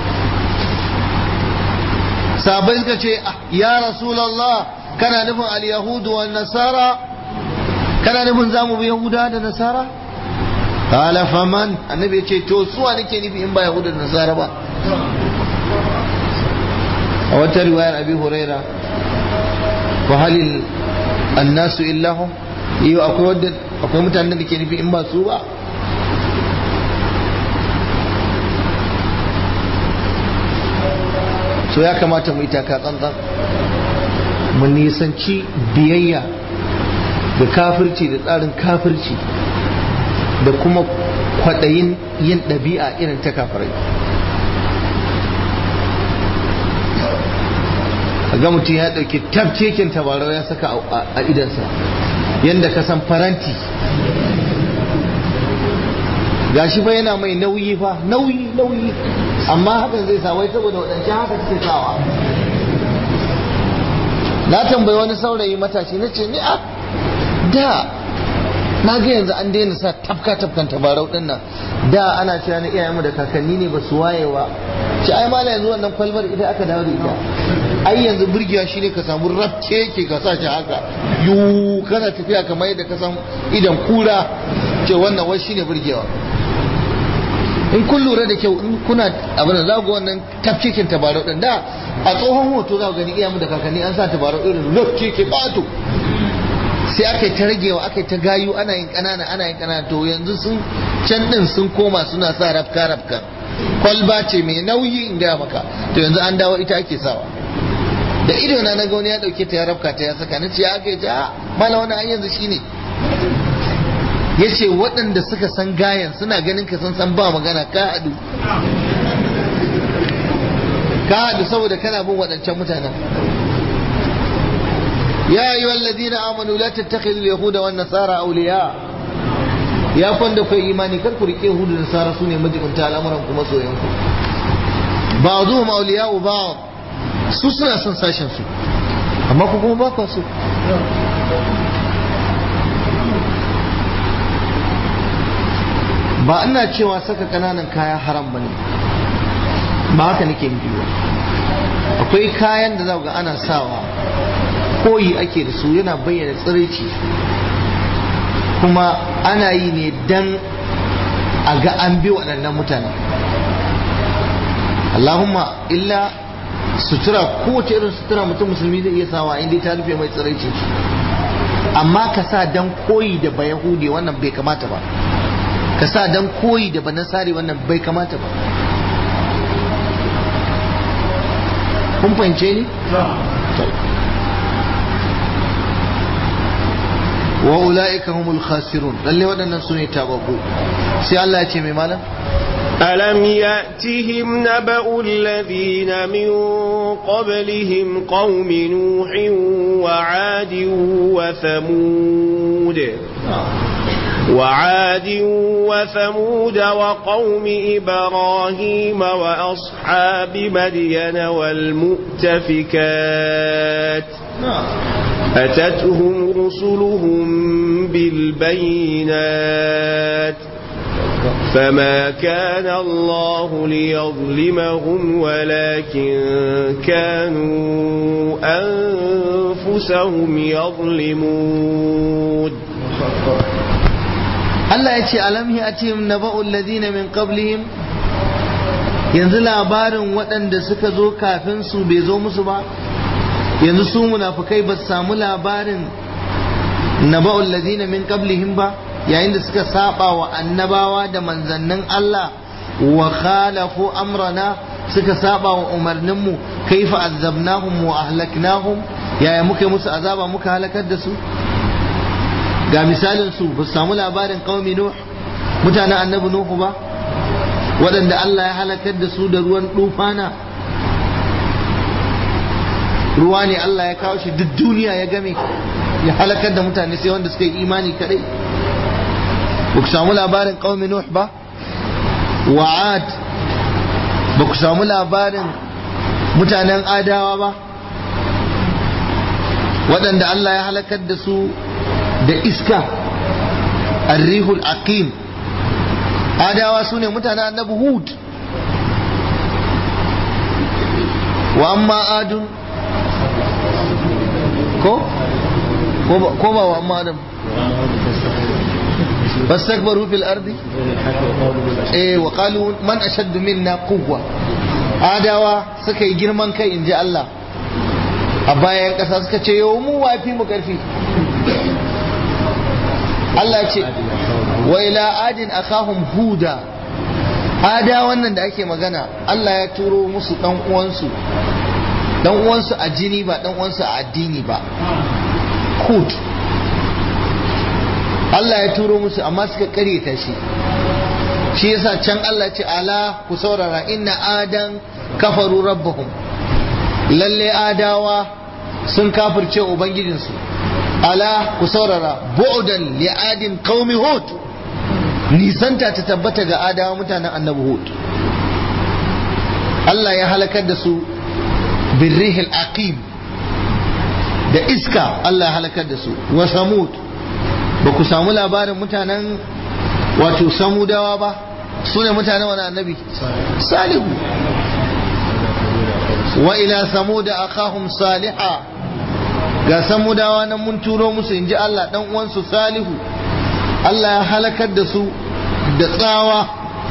sabai suka ce ya rasulallah kana nufin al-yahudu wa nasara kana nufin za mu bi yahuda da nasara qala faman annabi ya ce to suwa nake nufi in ba yahuda da nasara ba a wata riwayar abi huraira wa halil annasu illahum yau akwai wadda akwai mutanen da ke nufi in ba su ba so ya kamata mu yi taka tsantsan mu nisanci biyayya da kafirci da tsarin kafirci da kuma kwaɗayin yin ɗabi'a irin ta kafirai ga mutum ya ɗauki tabcekin tabarau ya saka a idansa yadda ka san faranti gashi fa yana mai nauyi fa nauyi nauyi amma hakan zai sa wai saboda waɗancan haka suke sawa na tambayi wani saurayi matashi na ce ni a da na ga yanzu an daina sa tafka tafkan tabarau din nan da ana cewa na iyayenmu da kakanni ne ba su wayewa ci ai mala yanzu wannan kwalbar ita aka dawo da ita ai yanzu burgewa shine ka samu rafke yake ka sa shi haka yu kana tafiya kamar yadda ka san idan kura ce wannan wai shine burgewa in kun lura da kyau in kuna abin da za ku wannan tafkekin tabarau din da a tsohon hoto za ku gani iyayenmu da kakanni an sa tabarau irin rafke ke bato sai aka yi ta ragewa aka yi ta gayu ana yin kanana ana yin kanana to yanzu sun can din sun koma suna sa rafka rafka kwalba ce mai nauyi in gaya maka to yanzu an dawo ita ake sawa da ido na na wani ya dauke ta ya rafka ta ya saka na ce aka yi ta mala wani an yanzu shine ya ce waɗanda suka san gayan suna ganin ka san san ba magana ka haɗu ka haɗu saboda kana bin waɗancan mutanen يا أيها الذين آمنوا لا تتخذوا اليهود والنصارى أولياء يا كون da kai imani kar ku rike yahudu da nasara sune majibunta al'amuran ku masoyan ku ba'dhum awliya'u ba'd su suna son sashen su amma ku kuma ba ku so ba ina cewa saka kananan kaya haram bane ba haka nake nufi ba akwai kayan da za ga ana sawa koyi ake da su yana bayyana tsiraici kuma ana yi ne dan a ga an bi waɗannan mutane Allahumma illa sutura kowace irin sutura mutum musulmi zai iya sawa inda ta rufe mai tsiraici amma ka sa dan koyi da ba yahudi wannan bai kamata ba ka sa dan koyi da ba nasari wannan bai kamata ba kun fahimce ni? wa ula'ika humul khasirun lalle waɗannan su ne tababbu sai Allah ya ce mai malam ألم يأتهم نبأ الذين من قبلهم قوم نوح وعاد وثمود وعاد وثمود وقوم إبراهيم وأصحاب مدين والمؤتفكات أتتهم رسلهم بالبينات فما كان الله ليظلمهم ولكن كانوا أنفسهم يظلمون Allah ya ce alam ya atihim naba'ul ladina min qablihim yanzu labarin waɗanda suka zo kafin su bai zo musu ba yanzu su munafukai ba su samu labarin naba'ul ladina min qablihim ba yayin da suka saba wa annabawa da manzannin Allah wa khalafu amrana suka saba wa umarninmu kaifa azabnahum wa ahlaknahum yaya muka musu azaba muka halakar da su ga misalin su ba su samu labarin qaumi nuh mutanen annabi nuhu ba waɗanda Allah ya halakar da su da ruwan dufana ruwa ne Allah ya kawo shi duk duniya ya game ya halakar da mutane sai wanda suka yi imani kadai ba ku samu labarin qaumi nuh ba wa'ad ba ku samu labarin mutanen adawa ba waɗanda Allah ya halakar da su da iska arrihul aqim adawa su ne mutanen annabi hud wa amma adun ko ko ba wa amma adam fastakbaru fil ardi eh wa qalu man ashaddu minna quwwa adawa suka yi girman kai inji Allah a bayan ƙasa suka ce yau mu wafi mu karfi Allah ce wa ila adin akahum huda ada wannan da ake magana Allah ya turo musu dan uwansu dan uwansu a jini ba dan uwansu a addini ba hud Allah ya turo musu amma suka karyata shi shi yasa can Allah ce ala ku saurara inna adan kafaru rabbahum lalle adawa sun kafirce ubangijinsu ala ku saurara bu'dan li adin qaumi hud nisanta ta tabbata ga adawa mutanen annabi hud Allah ya halakar da su birrihil aqim da iska Allah ya halakar da su wa samud ba ku samu labarin mutanen wato samudawa ba su ne mutanen wani annabi salihu wa ila samuda akahum saliha ga samudawa nan mun turo musu inji Allah dan uwansu salihu Allah ya halakar da su da tsawa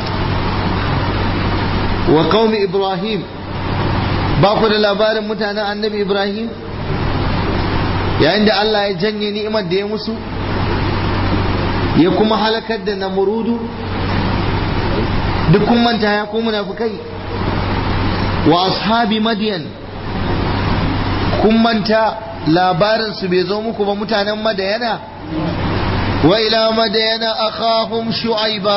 wa qaumi ibrahim ba ku da labarin mutanen annabi ibrahim yayin da Allah ya janye ni'imar da ya musu ya kuma halakar da namurudu duk kun manta ya ku munafukai wa ashabi madiyan kun manta labarin su bai zo muku ba mutanen madayana wa ila madayana akhahum shu'aiba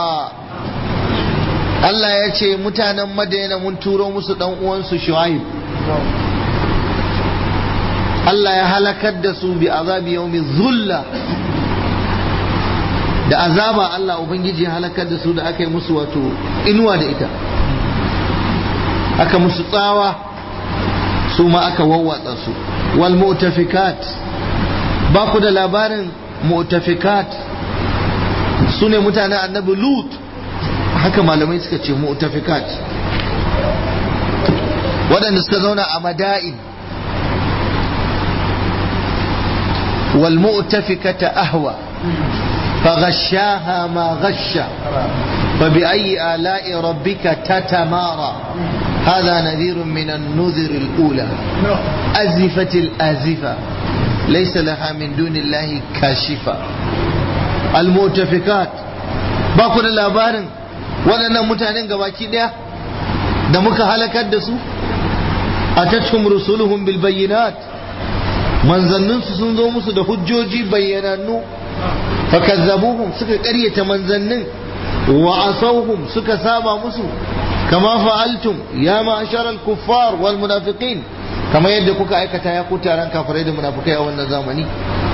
Allah ya ce mutanen madayana mun turo musu dan uwansu shu'aib Allah ya halakar da su bi azabi yaumi zulla da azaba Allah ubangiji ya halakar da su da aka yi musu wato inuwa da ita aka musu tsawa su ma aka wawwatsa su wal mu'tafikat ba ku da labarin mu'tafikat su ne mutanen annabi lut haka malamai suka ce mu'tafikat waɗanda suka zauna a mada'in wal mu'tafikata ahwa فغشاها ما غشى فبأي آلاء ربك تتمارى هذا نذير من النذر الأولى أزفت الآزفة ليس لها من دون الله كاشفة المؤتفكات باكو da labarin waɗannan mutanen gabaki ɗaya da muka halakar da su a tattum rusuluhum bil bayyinat manzanninsu sun zo musu da hujjoji bayyanannu fakazzabuhum suka ƙaryata manzannin wa asauhum suka saba musu kama fa'altum ya ma'ashar al-kuffar wal munafiqin kama yadda kuka aikata ya ku taron kafirai da munafikai a wannan zamani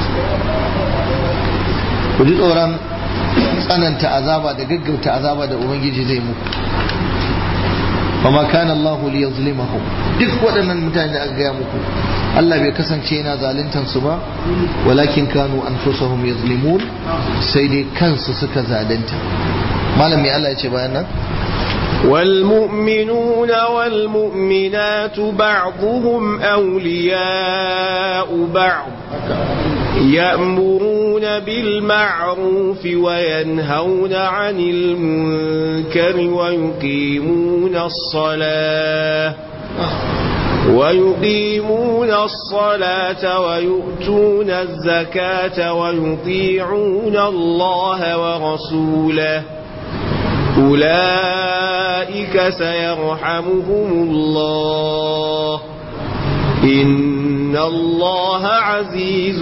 ku ji tsoron tsananta azaba da gaggauta azaba da ubangiji zai muku fama kana Allah li yuzlimahum duk waɗannan mutane da aka gaya muku Allah bai kasance yana zaluntan su ba walakin kanu anfusahum yuzlimun sai dai kansu suka zalunta malami Allah ya ce bayan nan والمؤمنون والمؤمنات بعضهم أولياء بعض يأمرون بالمعروف وينهون عن المنكر ويقيمون الصلاة ويقيمون الصلاة ويؤتون الزكاة ويطيعون الله ورسوله أولئك سيرحمهم الله إن الله عزيز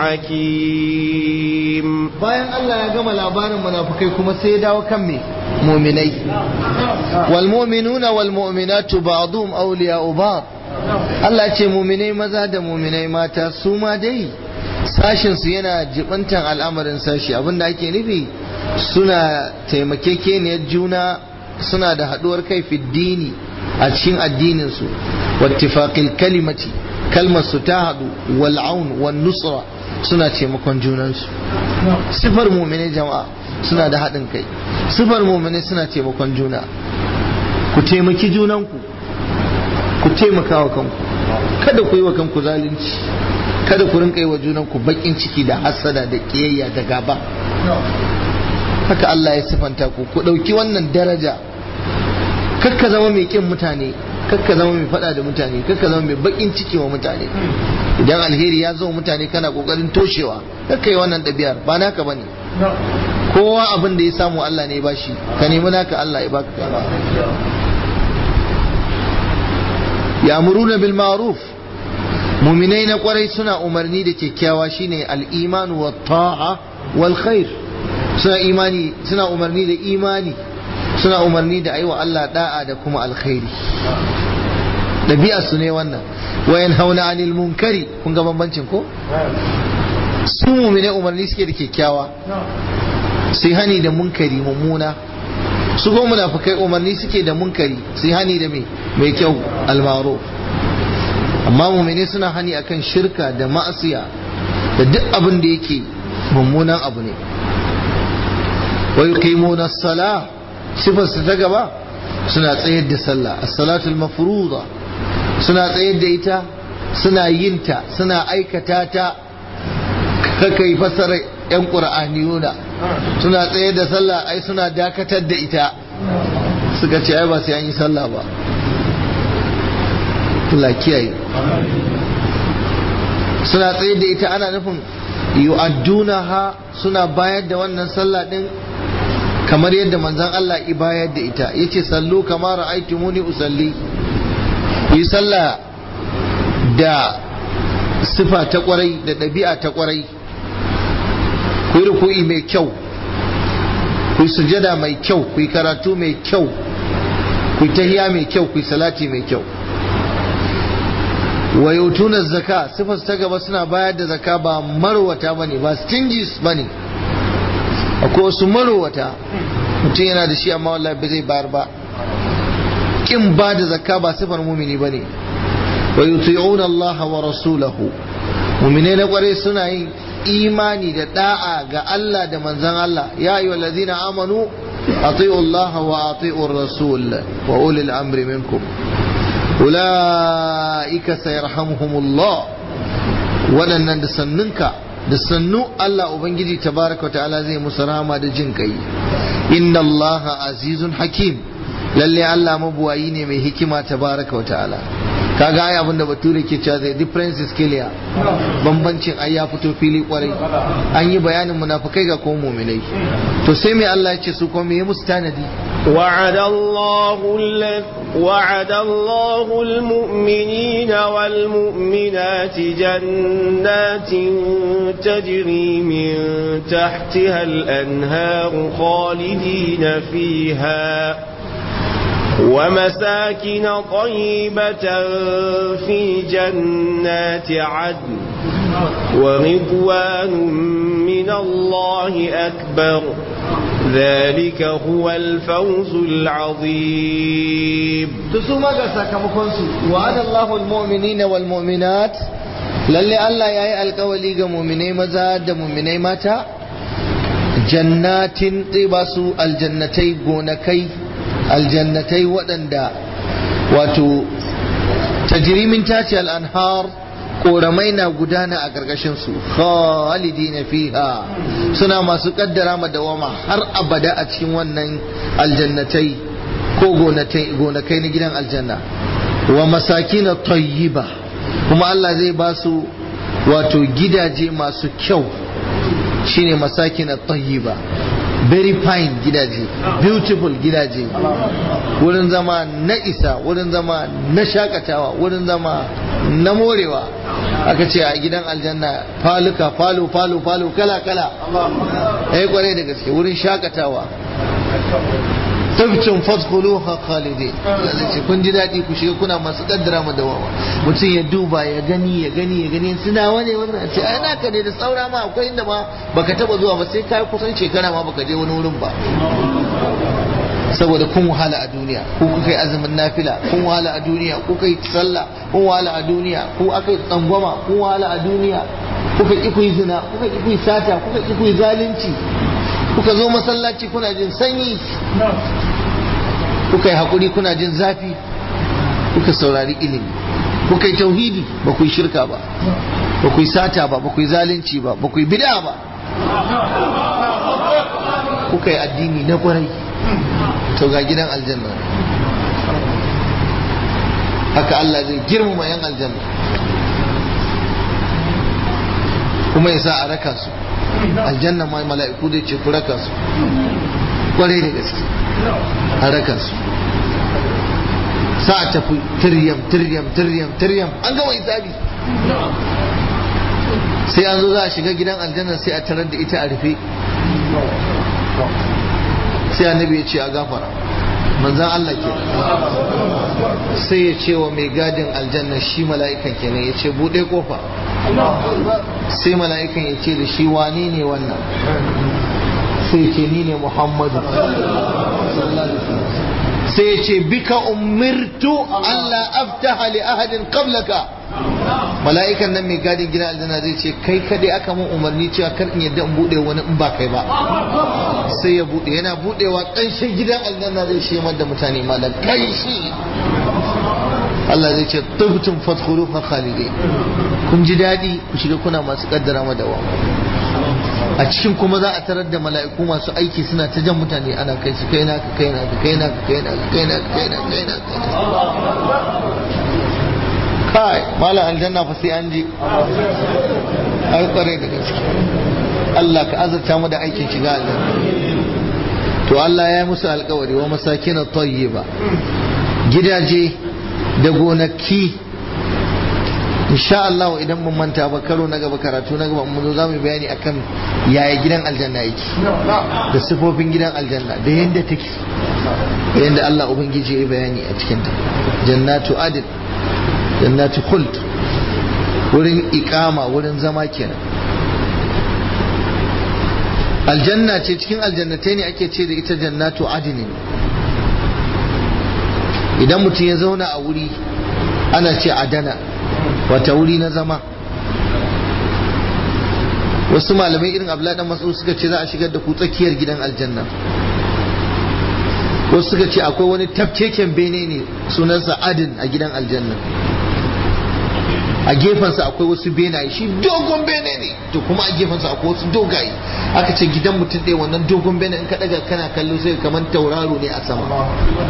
حكيم bayan Allah ya gama labarin munafukai kuma sai ya dawo kan me muminai wal mu'minuna wal mu'minatu ba'dhum awliya'u ba'd Allah ya ce muminai maza da muminai mata su ma dai sashin su yana jibantan al'amarin sashi abinda ake nufi suna taimakekeniyar juna suna da haduwar kai fiddini a cikin addinin su wattifaqil kalimati kalmar su ta hadu wal aun wan nusra suna taimakon junansu sifar mumine jama'a suna da haɗin kai sifar mumine suna taimakon juna ku taimaki junanku ku taimaka wa kanku kada ku yi wa kanku zalunci kada ku rinka yi wa junanku bakin ciki da hasada da kiyayya da gaba haka Allah ya sifanta ku ku ɗauki wannan daraja kakka zama mai kin mutane kakka zama mai fada da mutane kakka zama mai bakin ciki wa mutane idan alheri ya zo mutane kana kokarin toshewa kakka yi wannan ɗabi'ar ba naka bane kowa abin da ya samu Allah ne ba shi ka nemi naka Allah ya baka ya'muruna bil ma'ruf muminai na kwarai suna umarni da kyakkyawa shine al-iman wa ta'a wal khair suna imani suna umarni da imani suna umarni da aiwa Allah da'a da kuma alkhairi dabi'a su ne wannan wayan hauna anil munkari kun ga bambancin ko su muminai umarni suke da kyakkyawa sai hani da munkari mummuna su ko munafikai umarni suke da munkari sai hani da mai mai kyau almaro amma mumini suna hani akan shirka da ma'asiya da duk abin da yake mummunan abu ne wa yuqimuna as-salah sifar su ta gaba suna tsayar da sallah as-salatul mafruḍa suna tsayar da ita suna yin ta suna aikata ta kaka yi fasara yan qur'aniyuna suna tsayar da sallah ai suna dakatar da ita suka ce ai ba sai an yi sallah ba Allah kiyaye suna tsaye da ita ana nufin yu'addunaha suna bayar da wannan sallah din kamar yadda manzon Allah i bayar da ita yace sallu kama ra'aytumuni usalli yi sallah da sifa ta kwarai da ɗabi'a ta kwarai ku yi ruku'i mai kyau ku yi sujada mai kyau ku yi karatu mai kyau ku yi tahiya mai kyau ku yi salati mai kyau wa yautuna zaka sifar ta gaba suna bayar da zaka ba marwata bane ba stingies bane akwai wasu marwata mutum yana da shi amma wallahi ba zai bayar ba kin ba da zaka ba sifar mumini bane wa yuti'una Allah wa rasulahu mumine na kware suna yin imani da da'a ga Allah da manzon Allah ya ayyuhal ladzina amanu ati'u Allah wa ati'u rasul wa ulil amri minkum ula'ika sayarhamuhumullah waɗannan da sannunka da sannu Allah Ubangiji tabaraka wa ta'ala zai musu rama da jin kai inna Allah azizun hakim lalle Allah mabuwayi ne mai hikima tabaraka wa ta'ala kaga ai abinda bature ke cewa the difference is clear bambancin ai ya fito fili kwarai an yi bayanin munafikai ga kuma muminai to sai mai Allah ya ce su kuma me musu tanadi وعد الله وعد الله المؤمنين والمؤمنات جنات تجري من تحتها الأنهار خالدين فيها ومساكن طيبة في جنات عدن ورضوان من الله أكبر ذلك هو الفوز العظيم تسوما قصة كمكنسو وعد الله المؤمنين والمؤمنات للي الله يأي القولي مؤمني مزاد مؤمني ماتا جنات طيباسو الجنتي قونكي الجنتي ودندا واتو تجري من تاتي الأنهار koramai na gudana a ƙarƙashin su khalidina fiha suna masu kaddara ma dawama har abada a cikin wannan aljannatai ko gonakai na gidan aljanna wa masakina tayyiba kuma Allah zai ba su wato gidaje masu kyau shine masakina tayyiba very fine gidaje beautiful gidaje wurin zama na isa wurin zama na shakatawa wurin zama na morewa aka ce a gidan aljanna faluka falo falo falo kala kala eh kwarai da gaske wurin shakatawa tabcin fadkhuluha khalidi ce kun ji daɗi ku shiga kuna masu kaddara mu dawawa mutum ya duba ya gani ya gani ya gani suna wane wannan ce ai naka ne da saura ma akwai inda ma baka taba zuwa ba sai kai kusan shekara ma baka je wani wurin ba saboda kun wahala a duniya ko kuka yi azumin nafila kun wahala a duniya ko kuka yi sallah kun wahala a duniya ko aka yi tsangwama kun wahala a duniya kuka ki ku yi zina kuka ki ku yi sata kuka ki ku yi zalunci kuka zo masallaci kuna jin sanyi kuka yi haƙuri kuna jin zafi kuka saurari ilimi kuka yi tauhidi ba ku yi shirka ba ba ku yi sata ba ba ku yi zalunci ba ba ku yi bid'a ba kuka yi addini na kwarai to ga gidan aljanna haka Allah zai girmama yan aljanna kuma ya sa a raka su aljanna ma mala'iku zai ce ku raka su kwarai da gaske a raka su sa a tafi tiryam tiryam tiryam tiryam an gama hisabi sai an zo za a shiga gidan aljanna sai a tarar da ita a rufe sai annabi ya ce a gafara manzan Allah ke sai ya ce wa mai gadin aljanna shi mala'ikan kenan ya ce buɗe kofa sai mala'ikan ya ce da shi wane ne wannan sai ce ni ne muhammadu sai ya ce bika umirtu Allah aftaha li ahadin qablaka mala'ikan nan mai gadin gidan aljanna zai ce kai kadai aka mun umarni cewa kar in yadda in bude wani in ba kai ba sai ya bude yana budewa kanshin gidan aljanna zai shemar da mutane malam kanshi Allah zai ce tubtum fadkhuluha khalidin kun ji dadi ku shiga kuna masu kaddara madawa a cikin kuma za a tarar da mala'iku masu aiki suna ta jan mutane ana kai su kai naka kai naka kai naka kai naka kai naka kai naka kai naka kai malam aljanna fa sai an ji ai kware da gaske Allah ka azurta mu da aikin shiga aljanna to Allah ya yi musu alkawari wa masakin tayyiba gidaje da gonaki insha Allah idan mun manta ba karo na gaba karatu na gaba mun zo zamu bayani akan yaya gidan aljanna yake da sifofin gidan aljanna da yanda take yanda Allah ubangiji ya bayani a cikin ta jannatu adil jannatu khuld wurin ikama wurin zama kenan aljanna ce cikin aljannatai ne ake ce da ita jannatu adinin idan mutum ya zauna a wuri ana ce adana wata wuri na zama wasu malamai irin abladan masu suka ce za a shigar da ku tsakiyar gidan aljanna wasu suka ce akwai wani tafkeken bene ne sunansa adin a gidan aljanna a gefensa akwai wasu benaye shi dogon bene ne to kuma a gefensa akwai wasu dogaye aka ce gidan mutum ɗaya wannan dogon bene in ka daga kana kallo sai kamar tauraro ne a sama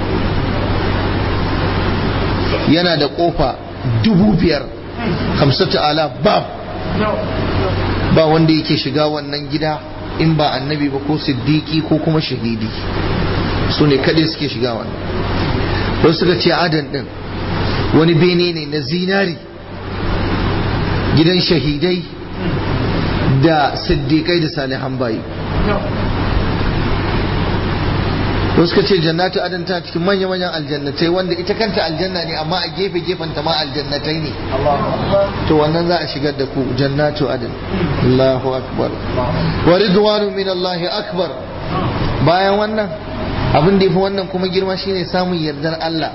yana da kofa dubu biyar hamsatu ala bab ba wanda yake shiga wannan gida in ba annabi ba ko siddiki ko kuma shahidi su ne kadai suke shiga wannan wasu suka ce adan din wani bene ne na zinari gidan shahidai da siddiƙai da salihan bayi wasu ka ce jannatu adan ta cikin manya-manyan aljannatai wanda ita kanta aljanna ne amma a gefe-gefen ta ma aljannatai ne to wannan za a shigar da ku jannatu adan Allahu akbar wa ridwanu min Allah akbar bayan wannan abin da yafi wannan kuma girma shine samun yardar Allah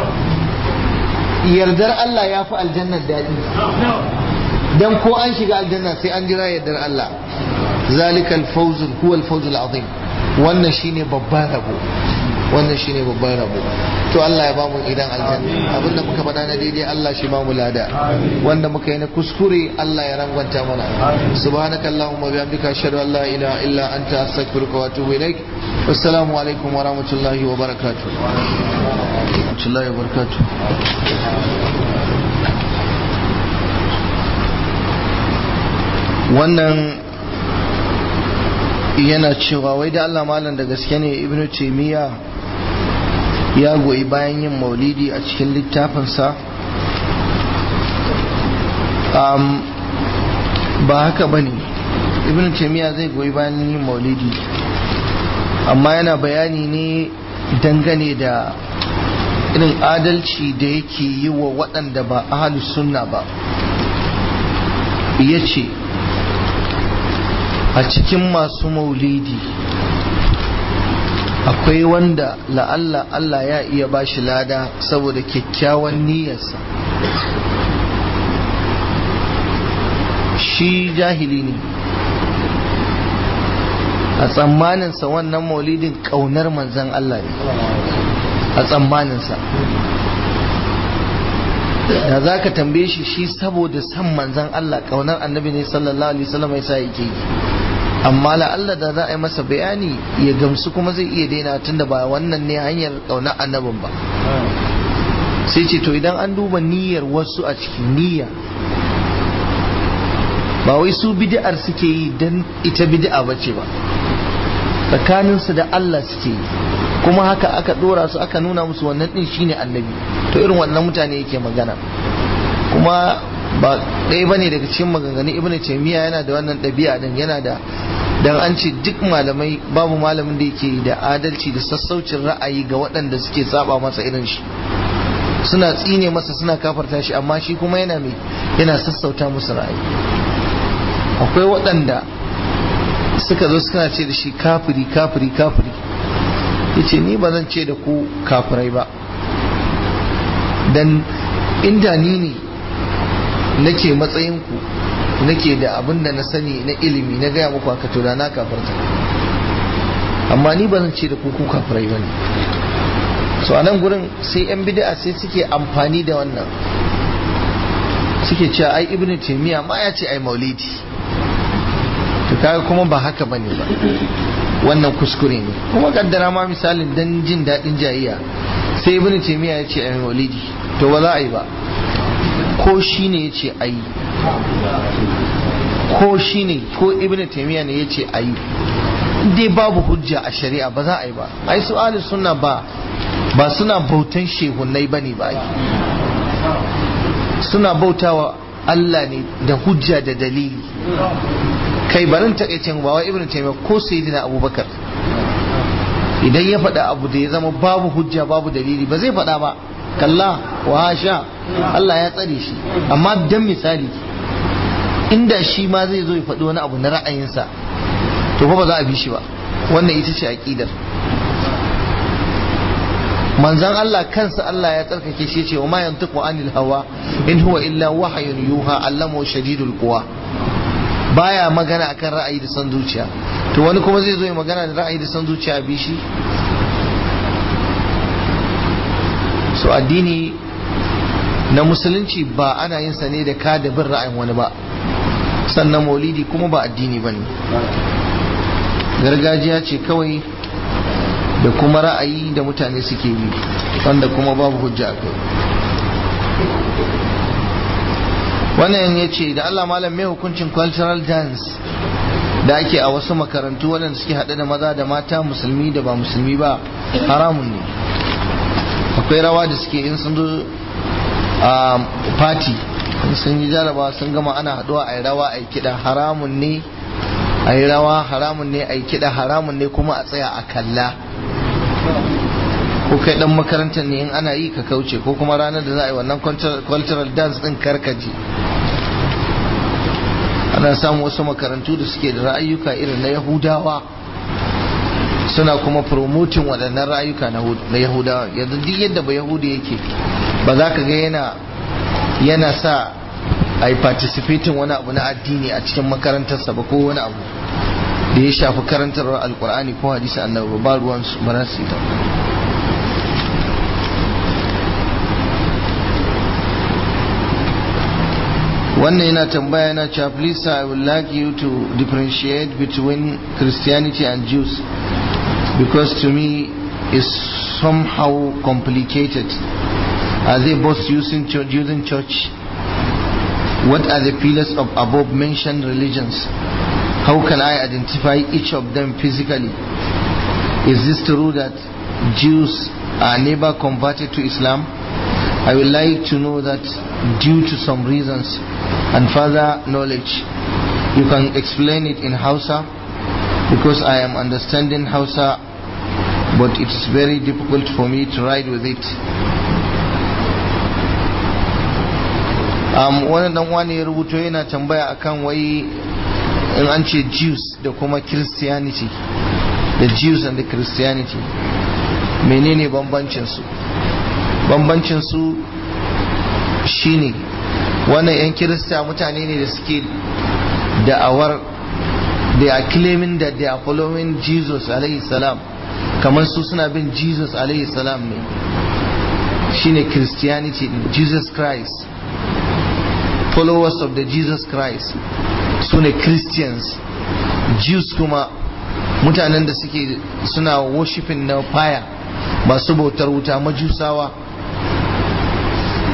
yardar Allah ya fi aljannar daɗi dan ko an shiga aljanna sai an jira yardar Allah zalikal fawzul huwa al azim wannan shine babban rabo wannan shine babban rabo to Allah ya bamu idan aljanna abinda muka faɗa na daidai Allah shi bamu lada wanda muka yi na kuskure Allah ya rangwanta mana subhanaka allahumma bihamdika ashhadu an la ilaha illa anta astaghfiruka wa atubu ilaik assalamu alaikum wa rahmatullahi wa barakatuh rahmatullahi wa barakatuh wannan yana cewa wai da Allah malam da gaske ne ibnu taymiya ya goyi bayan yin maulidi a cikin littafinsa um, ba haka ba ne ibnu taymiya zai goyi bayan yin maulidi amma yana bayani ne dangane da irin adalci da yake yi wa waɗanda ba ahalus sunna ba ya ce a cikin masu maulidi akwai wanda la'alla Allah ya iya ba shi lada saboda kyakkyawan niyyarsa shi jahili ne a tsammaninsa wannan maulidin ƙaunar manzan Allah ne a tsammaninsa da za ka tambaye shi shi saboda san manzan Allah ƙaunar annabi ne sallallahu alaihi wasallam ya sa yake yi amma la'alla da za a yi masa bayani ya gamsu kuma zai iya daina tunda ba wannan ne hanyar ƙaunar annabin ba sai ce to idan an duba niyyar wasu a cikin niyya ba wai su bid'ar suke yi don ita bid'a bace ba tsakaninsu da Allah suke yi kuma haka aka dora su aka nuna musu wannan din shine annabi to irin wannan mutane yake magana kuma ba ɗaya bane daga cikin maganganun ibnu taymiya yana da wannan ɗabi'a din yana da dan an ce duk malamai babu malamin da yake da adalci da sassaucin ra'ayi ga waɗanda suke saba masa irin shi suna tsine masa suna kafarta shi amma shi kuma yana mai yana sassauta musu ra'ayi akwai waɗanda suka zo suna ce da shi kafiri kafiri kafiri yace ni ba zan ce da ku kafirai ba dan inda ni ne nake matsayin ku nake da abin da na sani na ilimi na gaya muku haka to da na kafarta amma ni ba zan ce da ku ku kafirai bane so a nan gurin sai yan bid'a sai suke amfani da wannan suke cewa ai ibnu taymiya ma ya ce ai maulidi to kaga kuma ba haka bane ba wannan kuskure ne kuma kaddara ma misalin dan jin daɗin jayayya sai ibnu taymiya ya ce ai maulidi to ba za a yi ba ko shi ne ya ce a yi ko shi ne ko ibnu taymiya ne ya ce a yi dai babu hujja a shari'a ba za a yi ba ai su ahli sunna ba ba suna bautan shehunai bane ba suna bautawa Allah ne da hujja da dalili kai barin takaicin ba wai ibnu taymiya ko sayyidina abubakar idan ya faɗa abu da ya zama babu hujja babu dalili ba zai faɗa ba kalla wa hasha Allah ya tsare shi amma dan misali inda shi ma zai zo ya faɗi wani abu na ra'ayinsa to fa ba za a bi shi ba wannan ita ce aqidar manzan Allah kansa Allah ya tsarkake shi ce wa ma yantiqu anil hawa in huwa illa wahyun yuha allama shadidul quwa baya magana akan ra'ayi da san zuciya to wani kuma zai zo ya magana da ra'ayi da san zuciya bi shi so addini na musulunci ba ana yin sa ne da ka da bin ra'ayin wani ba sannan maulidi kuma ba addini bane gargajiya ce kawai da kuma ra'ayi da mutane suke bi wanda kuma babu hujja a kai wannan ya ce da Allah malam mai hukuncin cultural dance da ake a wasu makarantu waɗanda suke haɗe da maza da mata musulmi da ba musulmi ba haramun ne akwai rawa da suke in sun zo a party sun yi jaraba sun gama ana haɗuwa a yi rawa a yi kiɗa haramun ne a yi rawa haramun ne a yi kiɗa haramun ne kuma a tsaya a kalla ko kai dan makarantar ne in ana yi ka kauce ko kuma ranar da za a yi wannan cultural dance din karkaji ana samun wasu makarantu da suke da ra'ayyuka irin na yahudawa suna kuma promoting waɗannan ra'ayuka na yahudawa yanzu duk yadda ba yahudi yake ba za ka ga yana yana sa a yi participating wani abu na addini a cikin makarantarsa ba ko wani abu da ya shafi karantarwar alkur'ani ko hadisi annabi ba ruwan su ba za su yi ta wannan yana tambaya yana cewa please I would like you to differentiate between Christianity and Jews because to me is somehow complicated are they both using church, using church what are the pillars of above mentioned religions how can I identify each of them physically is this true that Jews are never converted to Islam I would like to know that due to some reasons and further knowledge you can explain it in Hausa because I am understanding Hausa but it is very difficult for me to ride with it um, wani dan wani ya rubuto yana tambaya akan wai in an ce Jews da kuma Christianity the Jews and the Christianity menene bambancin su bambancin su shine wannan 'yan kirista mutane ne da suke da'awar they are claiming that they are following Jesus alayhi salam kamar su suna bin Jesus alayhi salam ne shine Christianity Jesus Christ followers of the Jesus Christ su ne Christians Jews kuma mutanen da suke suna worshiping na fire masu bautar wuta majusawa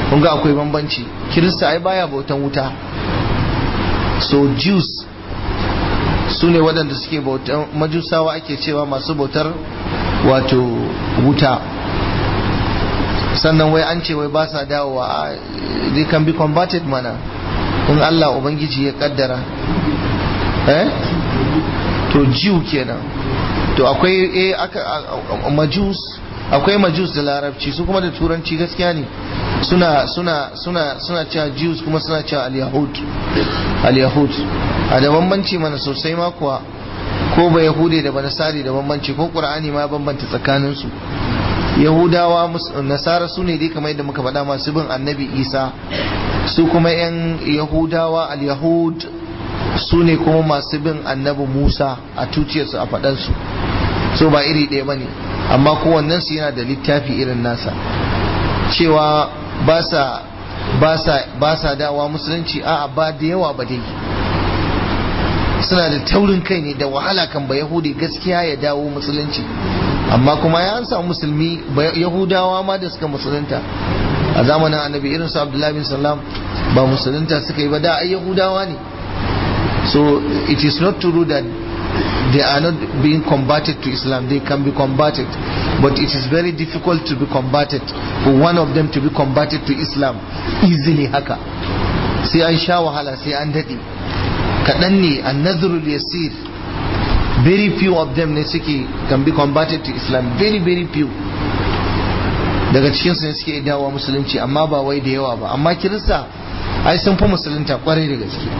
kun ga akwai bambanci kirista ai baya bautan wuta so jews su ne waɗanda suke bautan majusawa ake cewa masu bautar wato wuta sannan wai an ce wai ba sa dawowa they can be converted mana in Allah Ubangiji ya kaddara eh to jew kenan to akwai eh aka majus akwai majus da larabci su kuma da turanci gaskiya ne suna suna suna suna cewa jews kuma suna cewa al-yahud al-yahud a da bambanci mana sosai ma kuwa ko ba yahude da ba nasari da bambanci ko qur'ani ma bambanta tsakanin su yahudawa nasara su ne dai kamar yadda muka faɗa masu bin annabi isa su kuma yan yahudawa al-yahud su ne kuma masu bin annabi musa a tuciyarsu a faɗansu so ba iri ɗaya ba ne amma kowannen su yana da littafi irin nasa cewa ba sa ba sa dawa musulunci a'a ba da yawa ba dai suna da taurin kai ne da wahala kan ba yahudi gaskiya ya dawo musulunci amma kuma ya samu musulmi yahudawa ma da suka musulunta a zamanin annabi irin su abdullahi bin salam ba musulunta suka yi ba da ai yahudawa ne so it is not true that they are not being converted to islam they can be converted but it is very difficult to be converted for one of them to be converted to islam easily haka sai an sha wahala sai an daɗe kaɗan ne annazrul yasir very few of them ne suke can be converted to islam very very few daga cikinsu ne suke dawowa musulunci amma ba wai da yawa ba amma kirista ai sun fi musulunta kwarai da gaske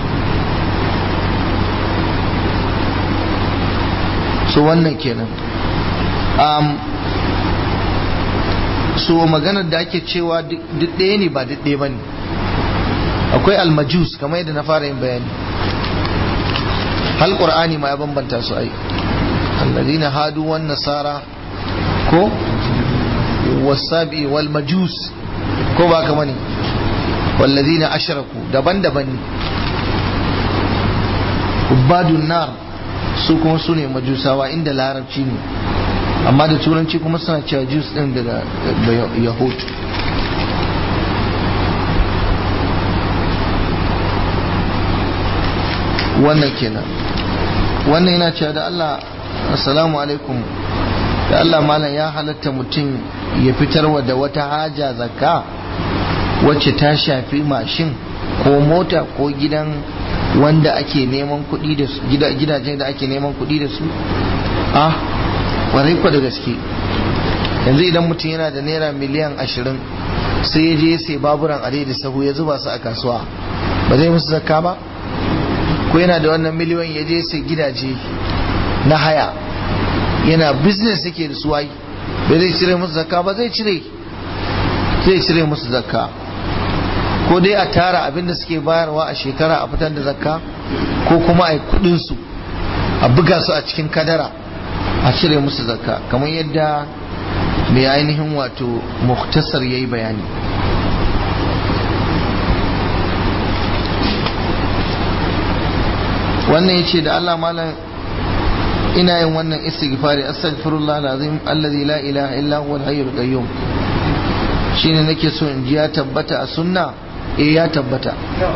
so wannan kenan um, so maganar da ake cewa duk ɗaya ne ba duk ɗaya ba ne akwai almajus kamar yadda na fara yin bayani hal qur'ani ma ya bambanta su ai alladhina hadu wan nasara ko wasabi wal majus ko ba kama ne walladhina ashraku daban-daban ne ubadun nar su kuma su ne majusawa inda larabci ne amma da turanci kuma suna cewa jus din daga yahud wannan kenan wannan yana cewa da Allah assalamu alaikum da Allah malam ya halatta mutum ya fitarwa da wata haja zakka wacce ta shafi mashin ko mota ko gidan wanda ake neman kuɗi da su gidajen da ake neman kuɗi da su ah ƙwarai kwa da gaske yanzu idan mutum yana da naira miliyan ashirin sai ya je sai baburan are da sahu ya zuba su a kasuwa ba zai musu zakka ba ko yana da wannan miliyon ya je sai gidaje na haya yana business yake da su ai ba zai cire musu zakka ba zai cire zai cire musu zakka ko dai a tara abin da suke bayarwa a shekara a fitar da zakka ko kuma a yi kudin su a buga su a cikin kadara a cire musu zakka kamar yadda mai ainihin wato muktasar ya yi bayani wannan ya ce da Allah malam ina yin wannan istighfari astaghfirullah alazim allazi la ilaha illa huwa al-hayyul qayyum shine nake so in ji ya tabbata a sunna eh ya tabbata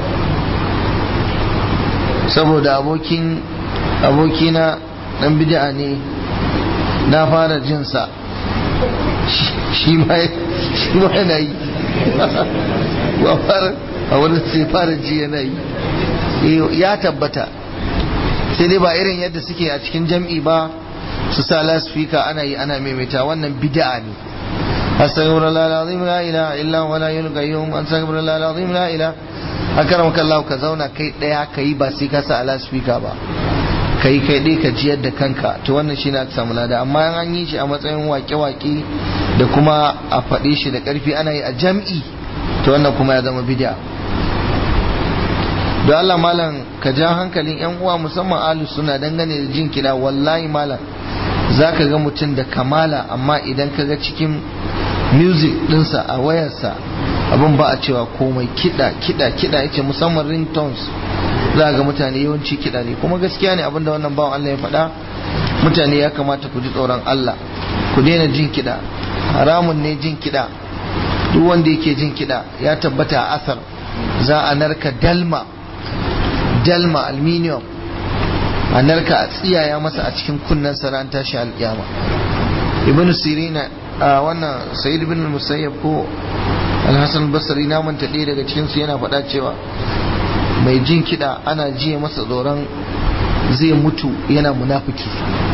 saboda abokin abokina dan bid'a ne na fara jin sa shi ma shi ma yana yi wa fara a wani sai fara ji yana yi ya tabbata sai dai ba irin yadda suke a cikin jam'i ba su sa lasfika ana yi ana maimaita wannan bid'a ne astaghfirullah alazim la ilaha illa huwa la ilaha qayyum astaghfirullah alazim la ilaha akramaka Allah ka zauna kai daya kai ba sai ka sa lasfika ba kai kai dai ka jiyar da kanka to wannan shine aka samu lada amma an yi shi a matsayin wake-wake da kuma a faɗe shi da ƙarfi ana yi a jam'i to wannan kuma ya zama bid'a da Allah malam ka ja hankalin yan uwa musamman alu suna dangane da jin kiɗa wallahi malam za ka ga mutum da kamala amma idan ka ga cikin music ɗinsa a wayarsa abin ba a cewa komai kiɗa kiɗa kiɗa yace musamman ringtones za ga mutane yawanci kiɗa ne kuma gaskiya ne abinda wannan bawan Allah ya faɗa mutane ya kamata ku ji tsoron Allah ku daina jin kiɗa haramun ne jin kiɗa duk wanda yake jin kiɗa ya tabbata a asar za a narka dalma dalma aluminium a narka a tsiyaya masa a cikin kunnen ran tashi alƙiyama ibn sirina a wannan sayyid ibn musayyab ko alhassan basri na manta ɗaya daga cikinsu yana faɗa cewa mai jin kiɗa ana jiya masa tsoron zai mutu yana munafiki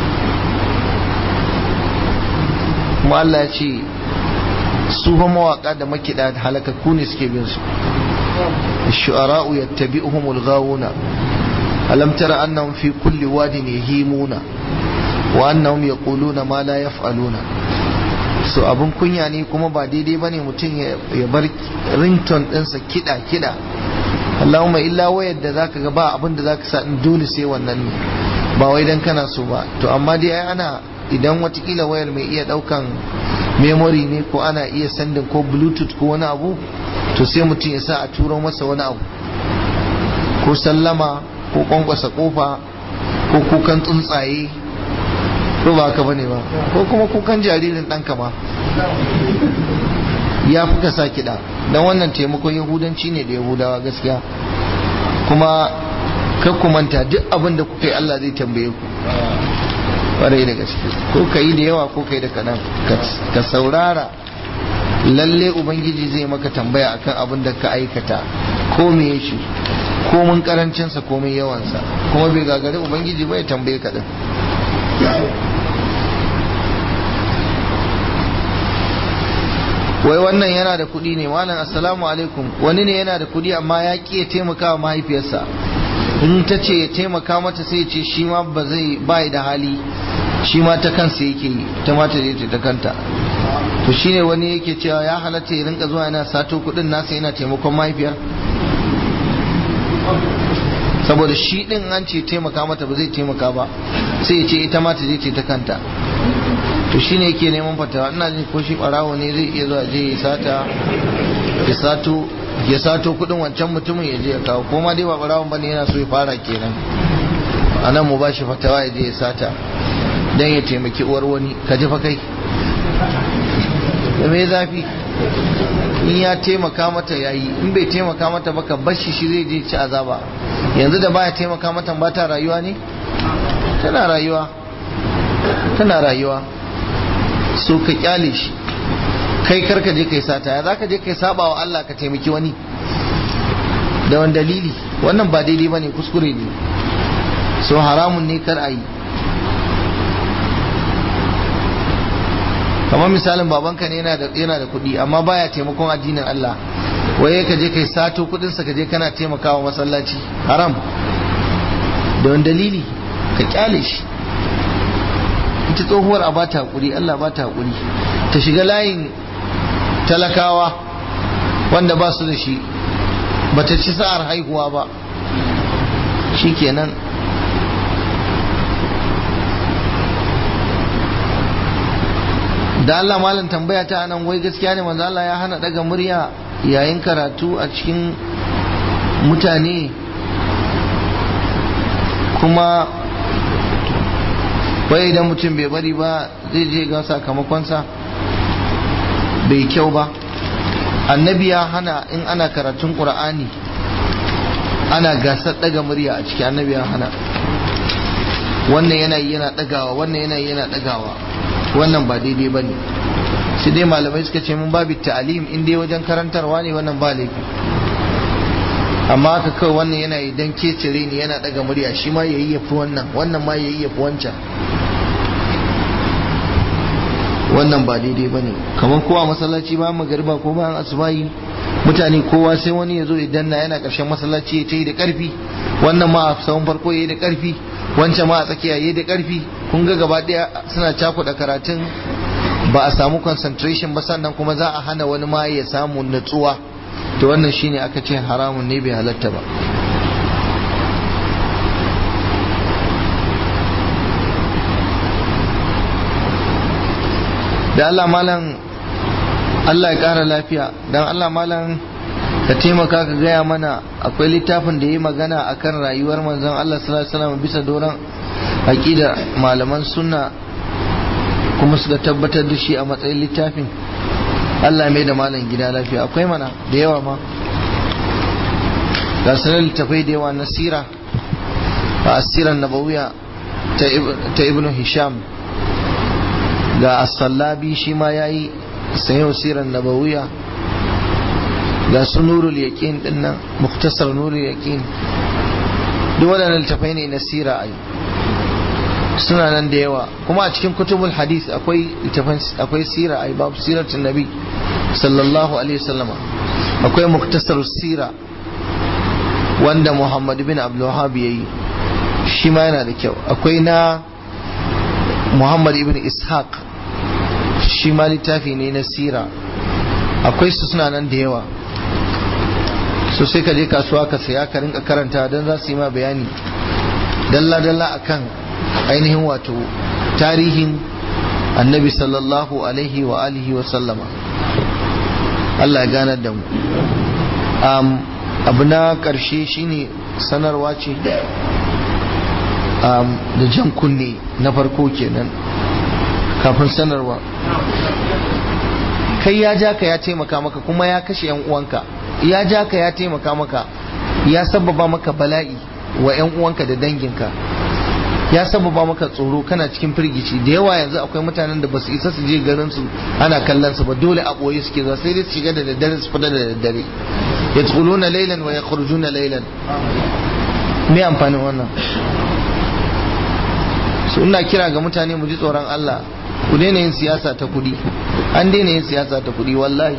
kuma Allah ya ce su fa mawaka da makida da halakakku ne suke bin su shu'ara'u yattabi'uhumul ghawuna alam tara annahum fi kulli wadin yahimuna wa annahum yaquluna ma la yaf'aluna so abun kunya ne kuma ba daidai bane mutum ya bar ringtone ɗinsa kida kida Allahumma illa wayar da zaka ga ba abin da zaka sa dole sai wannan ne ba wai dan kana so ba to amma dai ai ana idan watakila wayar mai iya daukan memory ne ko ana iya sandin ko bluetooth ko wani abu to sai mutum ya sa a turo masa wani abu ko sallama ko kwankwasa kofa ko kukan tsuntsaye ko ba haka bane ba ko kuma kukan jaririn ɗanka ma ya fi ka sa kiɗa don wannan taimakon yahudanci ne da yahudawa gaskiya kuma kar ku manta duk abin da kuka yi Allah zai tambaye ku ƙwarai da gaske ko ka yi da yawa ko ka yi da kaɗan ka saurara lalle ubangiji zai maka tambaya akan abin da ka aikata ko me shi ko mun karancinsa ko mun yawansa kuma bai gagari ubangiji bai tambaye ka din wai wannan yana da kuɗi ne malam assalamu alaikum wani ne yana da kuɗi amma ya ƙi ya taimaka wa mahaifiyarsa in ta ce ya taimaka mata sai ce shi ma ba zai bai da hali shi ma ta kansa yake yi ta mata da ta kanta to shine wani yake cewa ya halatta ya rinka zuwa yana sato kuɗin nasa yana taimakon mahaifiyar saboda shi din an ce taimaka mata ba zai taimaka ba sai ya ce ita ma ta je ce ta kanta to shine yake neman fatawa ina jin ko shi barawo ne zai iya zuwa je ya sata ya sato ya sato kudin wancan mutumin ya je ya kawo ko ma dai ba barawon bane yana so ya fara kenan anan mu bashi fatawa ya je ya sata dan ya taimaki uwar wani ka ji fa kai da me zafi in ya taimaka mata yayi in bai taimaka mata ba ka bashi shi zai je ci azaba yanzu da baya taimaka mata ba ta rayuwa ne tana rayuwa tana rayuwa so ka kyale shi kai karka je kai sata ya zaka je kai saba wa Allah ka taimaki wani da wani dalili wannan ba daidai bane kuskure ne so haramun ne kar a yi kamar misalin babanka ne yana da yana da kuɗi amma baya taimakon addinin Allah waye ka je kai sato kuɗin sa ka je kana taimakawa masallaci haram da wani dalili ka kyale shi ita tsohuwar a bata hakuri Allah bata hakuri ta shiga layin talakawa wanda ba su da shi bata ci sa'ar haihuwa ba shikenan da Allah malam tambaya ta nan wai gaskiya ne manzo Allah ya hana daga murya yayin karatu a cikin mutane kuma wai idan mutum bai bari ba zai je ga sakamakonsa bai kyau ba annabi ya hana in ana karatun qur'ani ana gasar daga murya a cikin annabi ya hana wannan yana yana dagawa wannan yana yana dagawa wannan ba daidai ba ne sai dai malamai suka ce mun babu ta'alim in dai wajen karantarwa ne wannan ba laifi amma haka kawai wannan yana yi dan kecire ne yana daga murya shi ma yayi yafi wannan wannan ma yayi yafi wancan wannan ba daidai ba ne kamar kowa masallaci ba magariba ko bayan asubahi mutane kowa sai wani ya zo ya danna yana karshen masallaci ya ce da karfi wannan ma a sahun farko ya yi da karfi wancan ma a tsakiya ya yi da karfi kun ga gaba daya suna cakuɗa karatun ba a samu concentration ba sannan kuma za a hana wani ma ya samu natsuwa to wannan shine aka ce haramun ne bai halatta ba da Allah malam Allah ya ƙara lafiya don Allah malam ka taimaka ka gaya mana akwai littafin da ya yi magana akan rayuwar manzon Allah sallallahu alaihi wasallam bisa doron aƙida malaman sunna kuma suka tabbatar da shi a matsayin littafin Allah mai da malam gida lafiya akwai mana da yawa ma ga sanar littafai da yawa na sira a asiran nabawiya ta ibn hisham ga as-sallabi shi ma yayi sayo siran nabawiya ga su nurul yaqin dinnan muktasar nurul yaqin duk waɗannan littafai ne na sira ai suna nan da yawa kuma a cikin kutubul hadith akwai akwai sira ai babu siratul nabi sallallahu alaihi wasallama akwai muktasar sira wanda muhammad bin abdul wahhab yayi shi ma yana da kyau akwai na muhammad ibn ishaq shi ma littafi ne na sira akwai su suna nan da yawa so sai ka je kasuwa ka saya ka rinka karanta don za su yi ma bayani dalla-dalla akan ainihin wato tarihin annabi sallallahu alaihi wa alihi wa sallama Allah ya ganar da mu abu na ƙarshe shine sanarwa ce da jan kunne na farko kenan kafin sanarwa kai ya ja ka ya taimaka maka kuma ya kashe yan uwanka ya ja ka ya taimaka maka ya sababa maka bala'i wa yan uwanka da danginka ya sababa maka tsoro kana cikin firgici da yawa yanzu akwai mutanen da basu isa su je garin su ana kallon su ba dole a boye suke zuwa sai dai su shiga da daddare su fita da daddare yadkhuluna laylan wa yakhrujuna laylan me amfanin wannan su ina kira ga mutane mu ji tsoron Allah ku daina yin siyasa ta kudi an daina yin siyasa ta kudi wallahi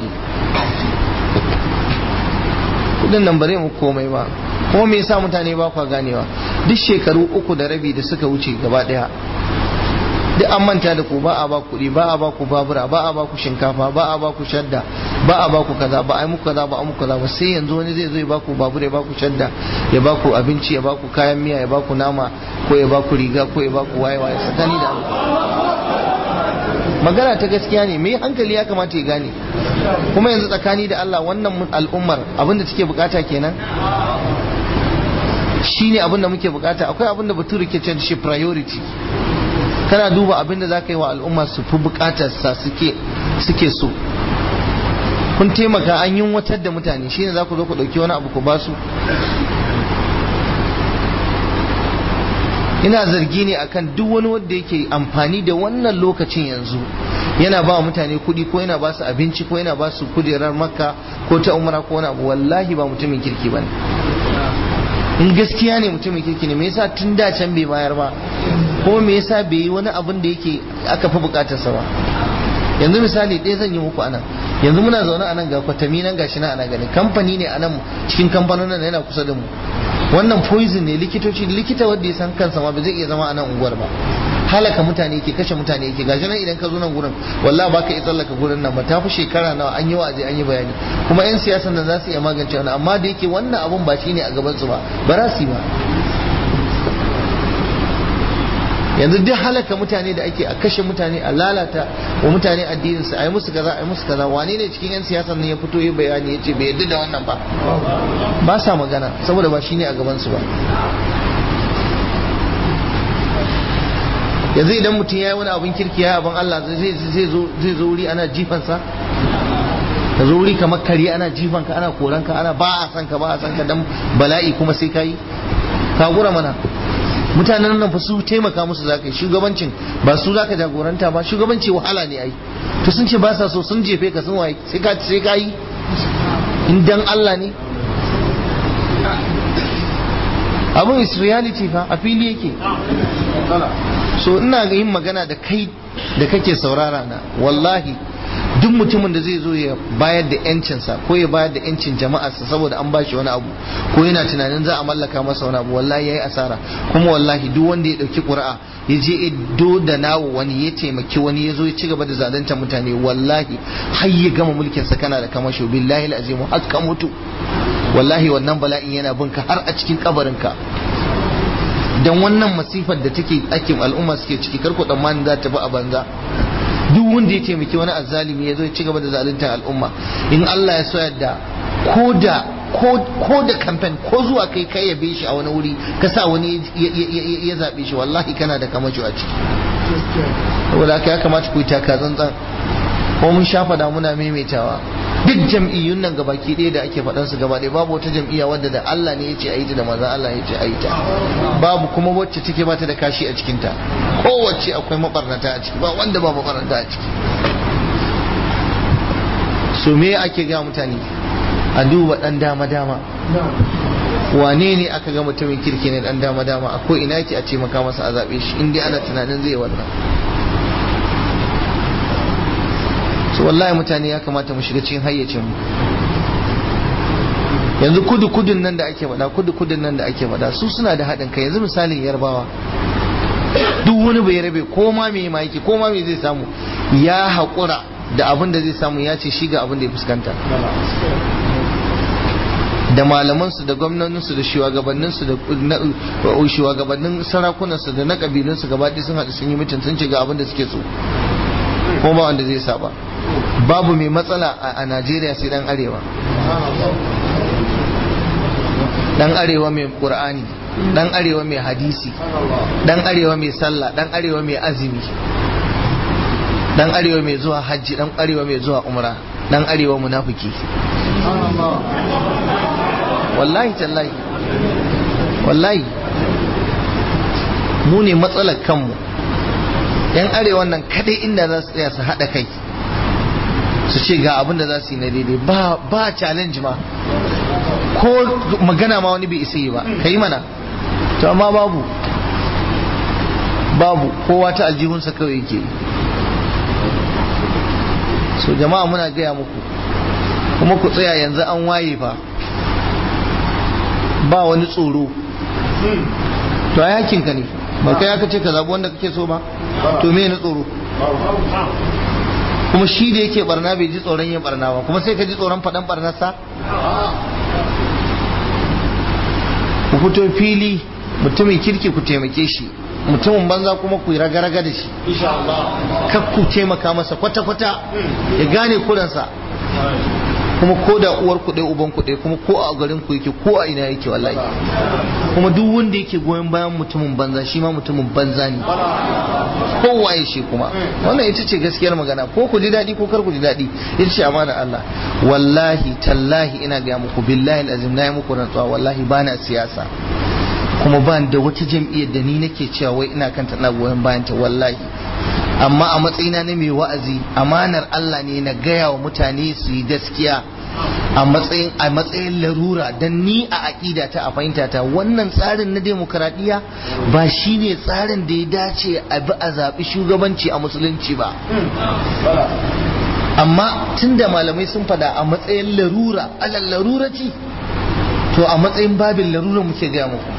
kudin nan bare mu komai ba kuma me yasa mutane ba kwa ganewa duk shekaru uku da rabi da suka wuce gaba daya duk an manta da ku ba a ba kuɗi ba a ba ku babura ba a ba ku shinkafa ba a ba ku shadda ba a ba ku kaza ba a yi muku kaza ba a muku kaza ba sai yanzu wani zai zo ya ba ku babura ya ba ku shadda ya ba ku abinci ya ba ku kayan miya ya ba ku nama ko ya ba ku riga ko ya ba ku waye waye tsakani da magana ta gaskiya ne mai hankali ya kamata ya gane kuma yanzu tsakani da Allah wannan al'ummar abinda take bukata kenan shi ne abinda muke bukata akwai abinda bature ke ce shi priority kana duba abinda za ka yi wa al'umma su fi bukatar sa suke suke so kun taimaka an yi watar da mutane shi ne za ku zo ku ɗauki wani abu ku ba su ina zargi ne akan duk wani wanda yake amfani da wannan lokacin yanzu yana ba wa mutane kuɗi ko yana ba su abinci ko yana ba su kujerar makka ko ta umra ko wani abu wallahi ba mutumin kirki ba ne in gaskiya ne mutumin kirki ne me yasa tun da can bai bayar ba ko me yasa bai yi wani abin da yake aka fi bukatarsa ba yanzu misali ɗaya zan yi muku anan yanzu muna zaune anan ga kwatami nan gashi na ana gani kamfani ne anan cikin kamfanonin yana kusa da mu wannan poison ne likitoci likita wanda ya san kansa ma ba zai iya zama a nan unguwar ba halaka mutane yake kashe mutane yake gashi nan idan ka zo nan gurin wallahi baka iya tsallaka gurin nan ba ta fi shekara nawa an yi wa'azi an yi bayani kuma yan siyasan nan za su iya magance wannan amma da yake wannan abun ba shine a gaban su ba ba za su yi ba yanzu duk halaka mutane da ake a kashe mutane a lalata wa mutane addinin su a yi musu kaza a yi musu kaza wane ne cikin yan siyasan ne ya fito yi bayani ya ce bai yadda da wannan ba ba sa magana saboda ba shine a gaban su ba yanzu idan mutum ya yi wani abin kirki ya abin Allah zai zo wuri ana jifansa ka zo wuri kamar kare ana jifanka ana koranka ana ba a san ka ba a san ka dan bala'i kuma sai ka yi ka gura mana mutanen nan fa su taimaka musu za ka yi shugabancin ba su za ka jagoranta ba shugabanci wahala ne ai to sun ce ba sa so sun jefe ka sun waye sai ka sai ka yi in dan Allah ne abun is reality fa a fili yake so ina ga yin magana da kai da kake saurara na wallahi duk mutumin da zai zo ya bayar da yancinsa ko ya bayar da yancin jama'arsa saboda an bashi wani abu ko yana tunanin za a mallaka masa wani abu wallahi yayi asara kuma wallahi duk wanda ya dauki qur'a ya je do da nawo wani ya taimaki wani ya zo ya ci gaba da zalunta mutane wallahi har ya gama mulkin sa kana da kamasho billahi alazim har ka mutu wallahi wannan bala'in yana binka har a cikin kabarinka dan wannan masifar da take ake al'umma suke ciki karko tsammanin za ta bi a banza duk wanda ya taimaki wani azzalimi ya zo ya ci gaba da zalunta al'umma in Allah ya so yadda ko da ko da kamfen ko zuwa kai kai yabe shi a wani wuri ka sa wani ya zabe shi wallahi kana da kamacho a ciki saboda haka ya kamata ku yi taka tsantsan ko mun sha faɗa muna maimaitawa duk jam'iyyun nan gabaki ɗaya da ake faɗan su gaba ɗaya babu wata jam'iyya wadda da Allah ne ya ce a yi ta da manzon Allah ya ce a yi ta babu kuma wacce take bata da kashi a cikinta kowace akwai mabarnata a ciki ba wanda ba mabarnata a ciki so me ake ga mutane a duba dan dama dama wane ne aka ga mutumin kirki ne dan dama dama akwai ina yake a ce maka masa a zabe shi in dai ana tunanin zai wannan so wallahi mutane ya kamata mu shiga cikin hayyacin mu yanzu kudu kudun nan da ake faɗa kudu kudun nan da ake faɗa su suna da haɗin kai yanzu misalin yarbawa duk wani bai rabe ko ma me ma yake ko ma me zai samu ya haƙura da abin da zai samu ya ce shi ga abin da ya fuskanta da malamansu da gwamnoninsu da shugabanninsu da shugabannin sarakunansu da na kabilunsu gaba sun haɗu sun yi mutum sun ce ga abin da suke so kuma ba wanda zai saba babu mai matsala a Najeriya sai dan arewa dan arewa mai qur'ani dan arewa mai hadisi dan arewa mai sallah dan arewa mai azumi dan arewa mai zuwa hajji dan arewa mai zuwa umra dan arewa munafiki wallahi tallahi wallahi mu ne matsalar kanmu yan arewa nan kadai inda za su tsaya su haɗa kai su ce ga abin da za su yi na daidai ba ba challenge ma ko magana ma wani bai isa yi ba ka yi mana to amma babu babu kowa ta aljihunsa kawai yake so jama'a muna gaya muku kuma ku tsaya yanzu an waye fa ba wani tsoro to a yakinka ne ba kai aka ce ka zaɓi wanda kake so ba to me na tsoro kuma shi da yake barna bai ji tsoron yin barna ba kuma sai ka ji tsoron faɗan barnarsa ku fito fili mutumin kirki ku taimake shi mutumin banza kuma ku yi raga-raga da shi kar ku taimaka masa kwata-kwata ya gane kuransa kuma ko da uwar kuɗe uban kuɗe kuma ko a garin ku yake ko a ina yake wallahi kuma duk wanda yake goyon bayan mutumin banza shi ma mutumin banza ne kowaye shi kuma wannan ita ce gaskiyar magana ko ku ji daɗi ko kar ku ji daɗi ita ce amana Allah wallahi tallahi ina ga muku billahi azim na yi muku rantsuwa wallahi ba na siyasa kuma ba da wata jam'iyyar da ni nake cewa wai ina kanta ina goyon bayan ta wallahi amma a matsayina na mai wa'azi amanar Allah ne na gaya wa mutane su yi gaskiya a matsayin a matsayin larura dan ni a aƙida ta a fahimta ta wannan tsarin na demokradiyya ba shine tsarin da ya dace a bi a zaɓi shugabanci a musulunci ba amma tunda malamai sun fada a matsayin larura alal larurati to a matsayin babin larura muke gaya muku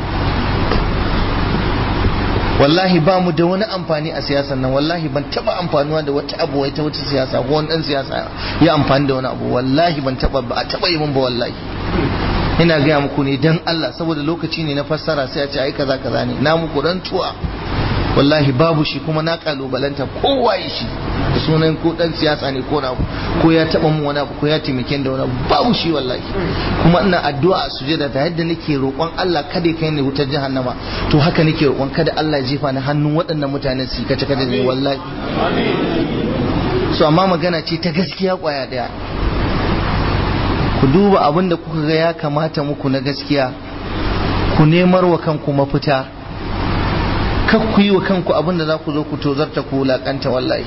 wallahi ba mu da wani amfani a siyasar nan wallahi ban taba amfanuwa da wata abu wai ta wata siyasa ko wani dan siyasa ya amfani da wani abu wallahi ban taba ba a taba yi min ba wallahi ina gaya muku ne dan Allah saboda lokaci ne na fassara sai a ce ai kaza kaza ne na muku rantuwa wallahi babu shi kuma na kalubalanta kowaye shi da sunan ko dan siyasa ne ko na ko ya taba mun wani abu ko ya taimake da wani abu babu shi wallahi kuma ina addu'a a sujada da yadda nake roƙon Allah kada ya kai ni wutar jahannama to haka nake roƙon kada Allah ya jefa ni hannun waɗannan mutanen su kace kada ne wallahi so amma magana ce ta gaskiya kwaya daya ku duba abin da kuka ga ya kamata muku na gaskiya ku nemar wa kanku mafita kar ku yi wa kanku abin da za ku zo ku tozarta ku wulaƙanta wallahi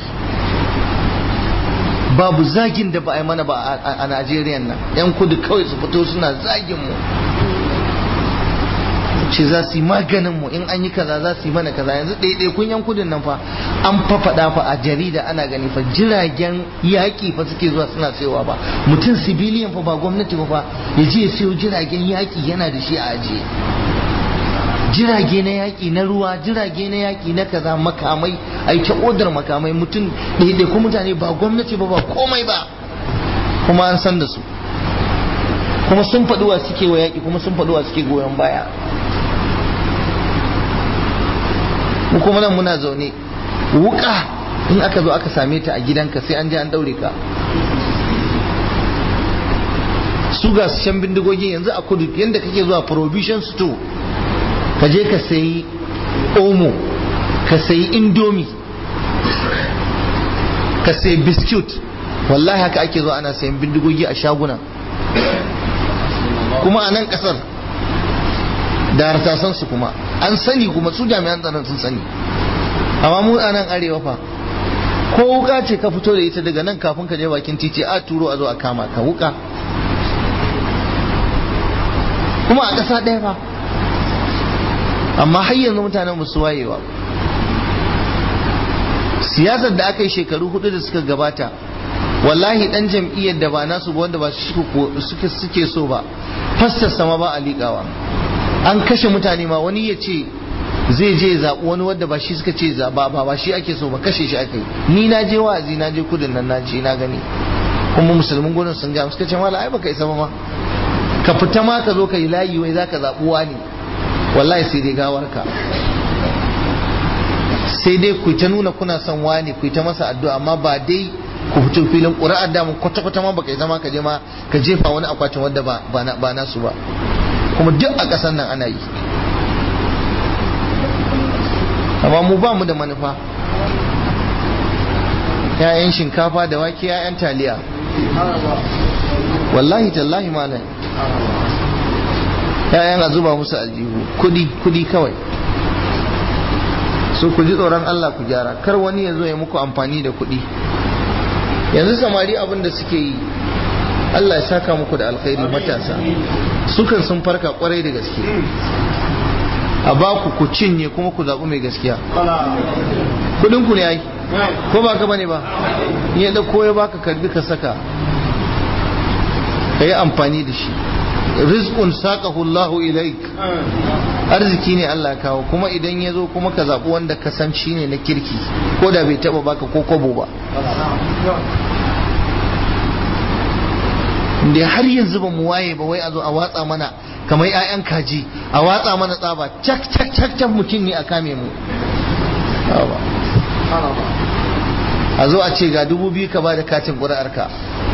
babu zagin da ba a yi mana ba a Najeriya nan yan kudu kawai su fito suna zagin mu ce za su yi maganin mu in an yi kaza za su yi mana kaza yanzu ɗaiɗai kun yan kudin nan fa an fa faɗa fa a jarida ana gani fa jiragen yaƙi fa suke zuwa suna sayowa ba mutum sibiliyan fa ba gwamnati ba fa ya je ya sayo jiragen yaƙi yana da shi a ajiye jirage na yaƙi na ruwa jirage na yaƙi na kaza makamai ai ta odar makamai mutum ɗaiɗai ko mutane ba gwamnati ba ba komai ba kuma an san da su kuma sun faɗuwa suke wa yaƙi kuma sun faɗuwa suke goyon baya mu kuma nan muna zaune wuka in aka zo aka same ta a gidanka sai an je an daure ka su ga shan bindigogin yanzu a kudu yadda kake zuwa provision store ka je ka sayi omo ka sayi indomi ka sayi biskut wallahi haka ake zo ana sayan bindigogi a shaguna kuma a nan kasar da hartasan su kuma an sani kuma su jami'an tsaron sun sani amma mu a nan arewa fa ko wuka ce ka fito da ita daga nan kafin ka je bakin titi a turo a zo a kama ka wuka kuma a ƙasa ɗaya fa amma har yanzu mutanen musu wayewa siyasar da aka yi shekaru hudu da suka gabata wallahi dan jam'iyyar da ba nasu ba wanda ba suke suke so ba fastar sama ba a liƙawa an kashe mutane ma wani ya ce zai je zaɓi wani wanda ba shi suka ce ba ba ba shi ake so ba kashe shi aka yi ni na je wa'azi na je kudin nan na je na gani kuma musulmin gurin sun ga suka ce mala ai baka isa ba ma ka fita ma ka zo ka yi layi wai zaka zaɓi wani wallahi sai dai gawarka sai dai ku ta nuna kuna son wani ku ta masa addu'a amma ba dai ku fito filin ƙuri'ar da mun kwata kwata ma baka yi zama ka je ma ka jefa wani akwatin wanda ba ba nasu ba kuma duk a ƙasar nan ana yi amma mu ba mu da manufa ‘ya'yan shinkafa da wake ‘ya'yan taliya wallahi tallahi malam ‘ya'yan a zuba musu aljihu kudi kudi kawai so ku ji tsoron Allah ku gyara kar wani ya zo ya muku amfani da kudi yanzu samari abin da suke yi Allah ya saka muku da alkhairi matasa sukan sun farka kwarai da gaske a ba ku ku cinye kuma ku zaɓi mai gaskiya kudin ku ne ai ko ba ka bane ba ya dauko ya baka karbi ka saka ka yi amfani da shi rizqun saqahu Allahu ilaik arziki ne Allah ya kawo kuma idan ya zo kuma ka zaɓi wanda ka san shi ne na kirki ko da bai taɓa baka ko kobo ba da har yanzu ba mu waye ba wai a zo a watsa mana kamar 'ya'yan kaji a watsa mana tsaba cak cak cak cak mutum ne a kame mu a zo a ce ga dubu biyu ka bada katin ƙuri'arka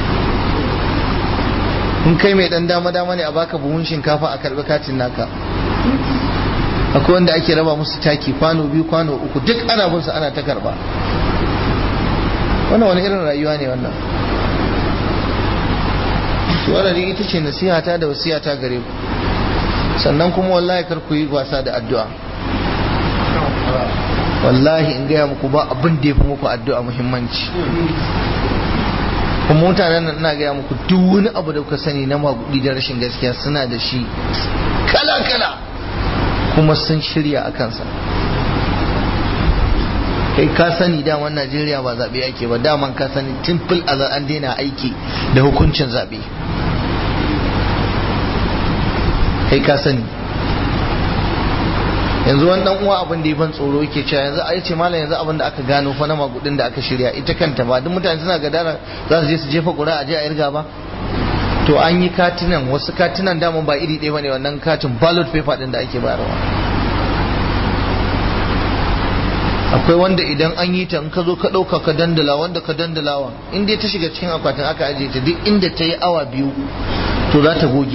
in kai mai dan dama dama ne a baka buhun shinkafa a karbi katin naka akwai wanda ake raba musu taki kwano biyu kwano uku duk ana bin su ana ta karba wannan wani irin rayuwa ne wannan to wannan ita ce nasihata da wasiyata gare ku sannan kuma wallahi kar ku yi wasa da addu'a wallahi in gaya muku ba abin da ya fi muku addu'a muhimmanci kuma mutanen nan ina gaya muku duk wani abu da kuka sani na magudi da rashin gaskiya suna da shi kala kala kuma sun shirya a kansa kai ka sani daman najeriya ba zaɓe ake ba daman ka sani tun fil an daina aiki da hukuncin zaɓe kai ka sani yanzu wani dan uwa abin da ya ban tsoro yake cewa yanzu a ce malam yanzu abin da aka gano fa na magudin da aka shirya ita kanta ba duk mutane suna gadara za su je su jefa ƙura a je a irga ba to an yi katinan wasu katinan daman ba iri ɗaya bane wannan katin ballot paper din da ake bayarwa akwai wanda idan an yi ta in ka zo ka ɗauka ka dandala wanda ka dandalawa in dai ta shiga cikin akwatin aka ajiye ta duk inda ta yi awa biyu to za ta goge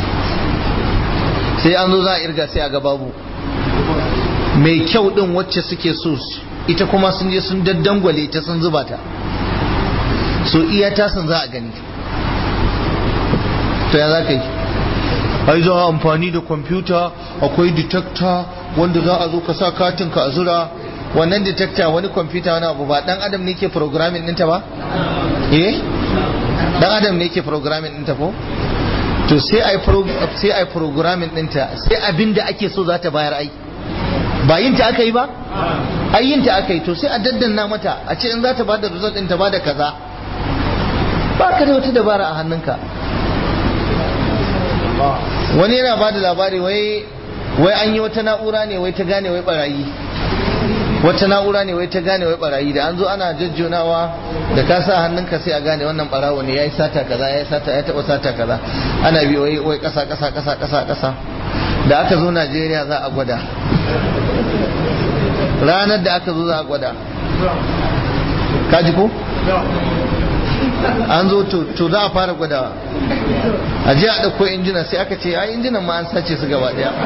sai an zo za a irga sai a ga babu mai kyau din wacce suke so ita kuma sun je sun daddangwale ta sun zuba ta so iya tasin za a gani to ya za ka yi ai za a amfani da kwamfuta akwai detector wanda za a zo ka sa katin ka a zura wannan detector wani kwamfuta wani abu ba dan adam ne ke programming ɗinta ba eh dan adam ne ke programming ɗinta ko to sai ai sai ai programming ɗinta sai abin da ake so za ta bayar ai ba yin ta aka yi ba ai yin ta aka yi to sai a daddanna mata a ce in za ta bada result ɗin ta bada kaza ba ka da wata dabara a hannunka wani yana bada labari wai wai an yi wata na'ura ne wai ta gane wai barayi wata na'ura ne wai ta gane wai barayi da an zo ana jajjonawa da ka sa hannunka sai a gane wannan barawo ne yayi sata kaza yayi sata ya taba sata kaza ana bi wai wai kasa kasa kasa kasa kasa da aka zo Najeriya za a gwada ranar da aka zo za a gwada kaji ko an zo to za a fara gwadawa a je a ɗauko injina sai aka ce ai injinan ma an sace su gaba ɗaya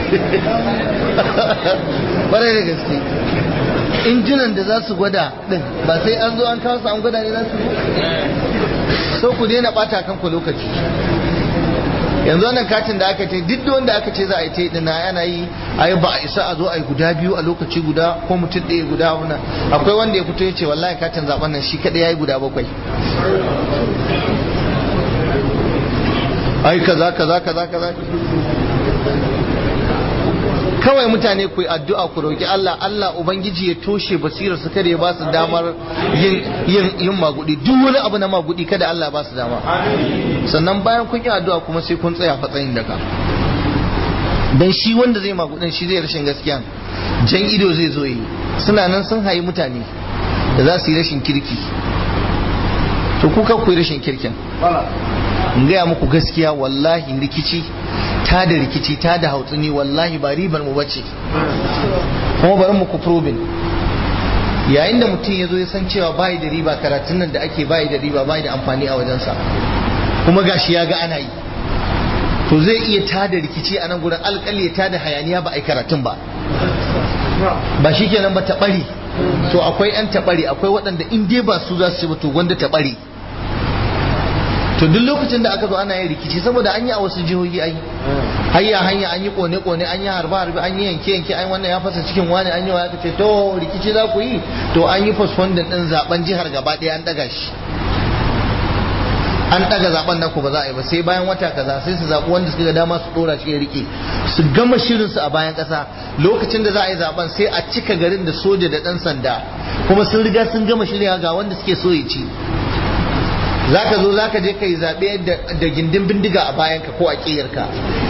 ƙwarai da gaske injinan da za su gwada din ba sai an zo an kawo su an gwada ne za su so ku daina ɓata kanku lokaci yanzu wannan katin da aka ce duk wanda aka ce za a yi ta yi ana yi a yi ba a isa a zo a yi guda biyu a lokaci guda ko mutum ɗaya guda wuna akwai wanda ya fito ya ce wallahi katin zaben nan shi kaɗai ya yi guda bakwai ai kaza kaza kaza kaza kawai mutane ku yi addu'a ku roki Allah Allah ubangiji ya toshe basirar su kada ya ba su damar yin yin yin magudi duk wani abu na magudi kada Allah ba su dama sannan bayan kun yi addu'a kuma sai kun tsaya fatsayin daga dan shi wanda zai magudin shi zai rashin gaskiya jan ido zai zo yi suna nan sun hayi mutane da za su yi rashin kirki to kuka ku yi rashin kirkin in gaya muku gaskiya wallahi rikici ta da rikici ta da hautsini wallahi ba ribar mu bace kuma bari muku probin yayin da mutum ya zo ya san cewa bayi da riba karatun nan da ake bayi da riba bayi da amfani a wajensa kuma gashi ya ga ana yi to zai iya ta da rikici a nan gurin alƙali ya ta da hayaniya ba a yi karatun ba ba shi kenan ba taɓari to akwai 'yan taɓari akwai waɗanda in dai ba su za su ci ba to wanda taɓari to duk lokacin da aka zo ana yin rikici saboda an yi a wasu jihohi ai hayya hanya an yi kone kone an yi harba harbi an yi yanke yanke an wannan ya fasa cikin wani an yi wa ce to rikici za ku yi to an yi postponement din zaben jihar gaba ɗaya an daga shi an daga zaben naku ba za a yi ba sai bayan wata kaza sai su zaɓi wanda suka ga dama su dora shi ya rike su gama shirin su a bayan ƙasa lokacin da za a yi zaben sai a cika garin da soja da ɗan sanda kuma sun riga sun gama shirya ga wanda suke so ya ci za ka zo za ka je ka yi zaɓe da gindin bindiga a bayanka ko a ƙiyarka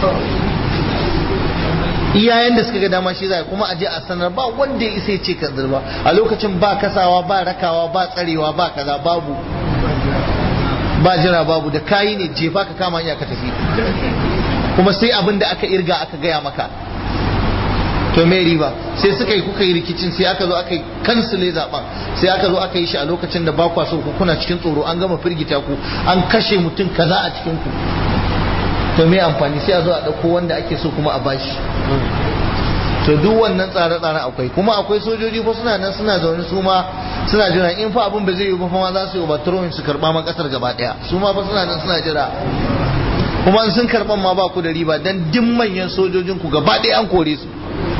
iyayen da suka ga dama shi zai kuma a je a sanar ba wanda ya isa ya ce kan ba a lokacin ba kasawa ba rakawa ba tsarewa ba kaza babu ba jira babu da kayi ne jefa ka kama hanya ka tafi kuma sai abin da aka irga aka gaya maka to me riba sai suka yi kuka yi rikicin sai aka zo aka yi kansile zaben sai aka zo aka yi shi a lokacin da ba kwa so ku kuna cikin tsoro an gama firgita ku an kashe mutum kaza a cikin ku to me amfani sai a zo a dauko wanda ake so kuma a bashi to duk wannan tsare-tsare akwai kuma akwai sojoji fa suna nan suna zaune su ma suna jira in fa abin ba zai yi ba fa ma za su yi overthrowing su karba ma kasar gaba daya su ma fa suna nan suna jira kuma in sun karban ma ba ku da riba dan duk manyan sojojin ku gaba daya an kore su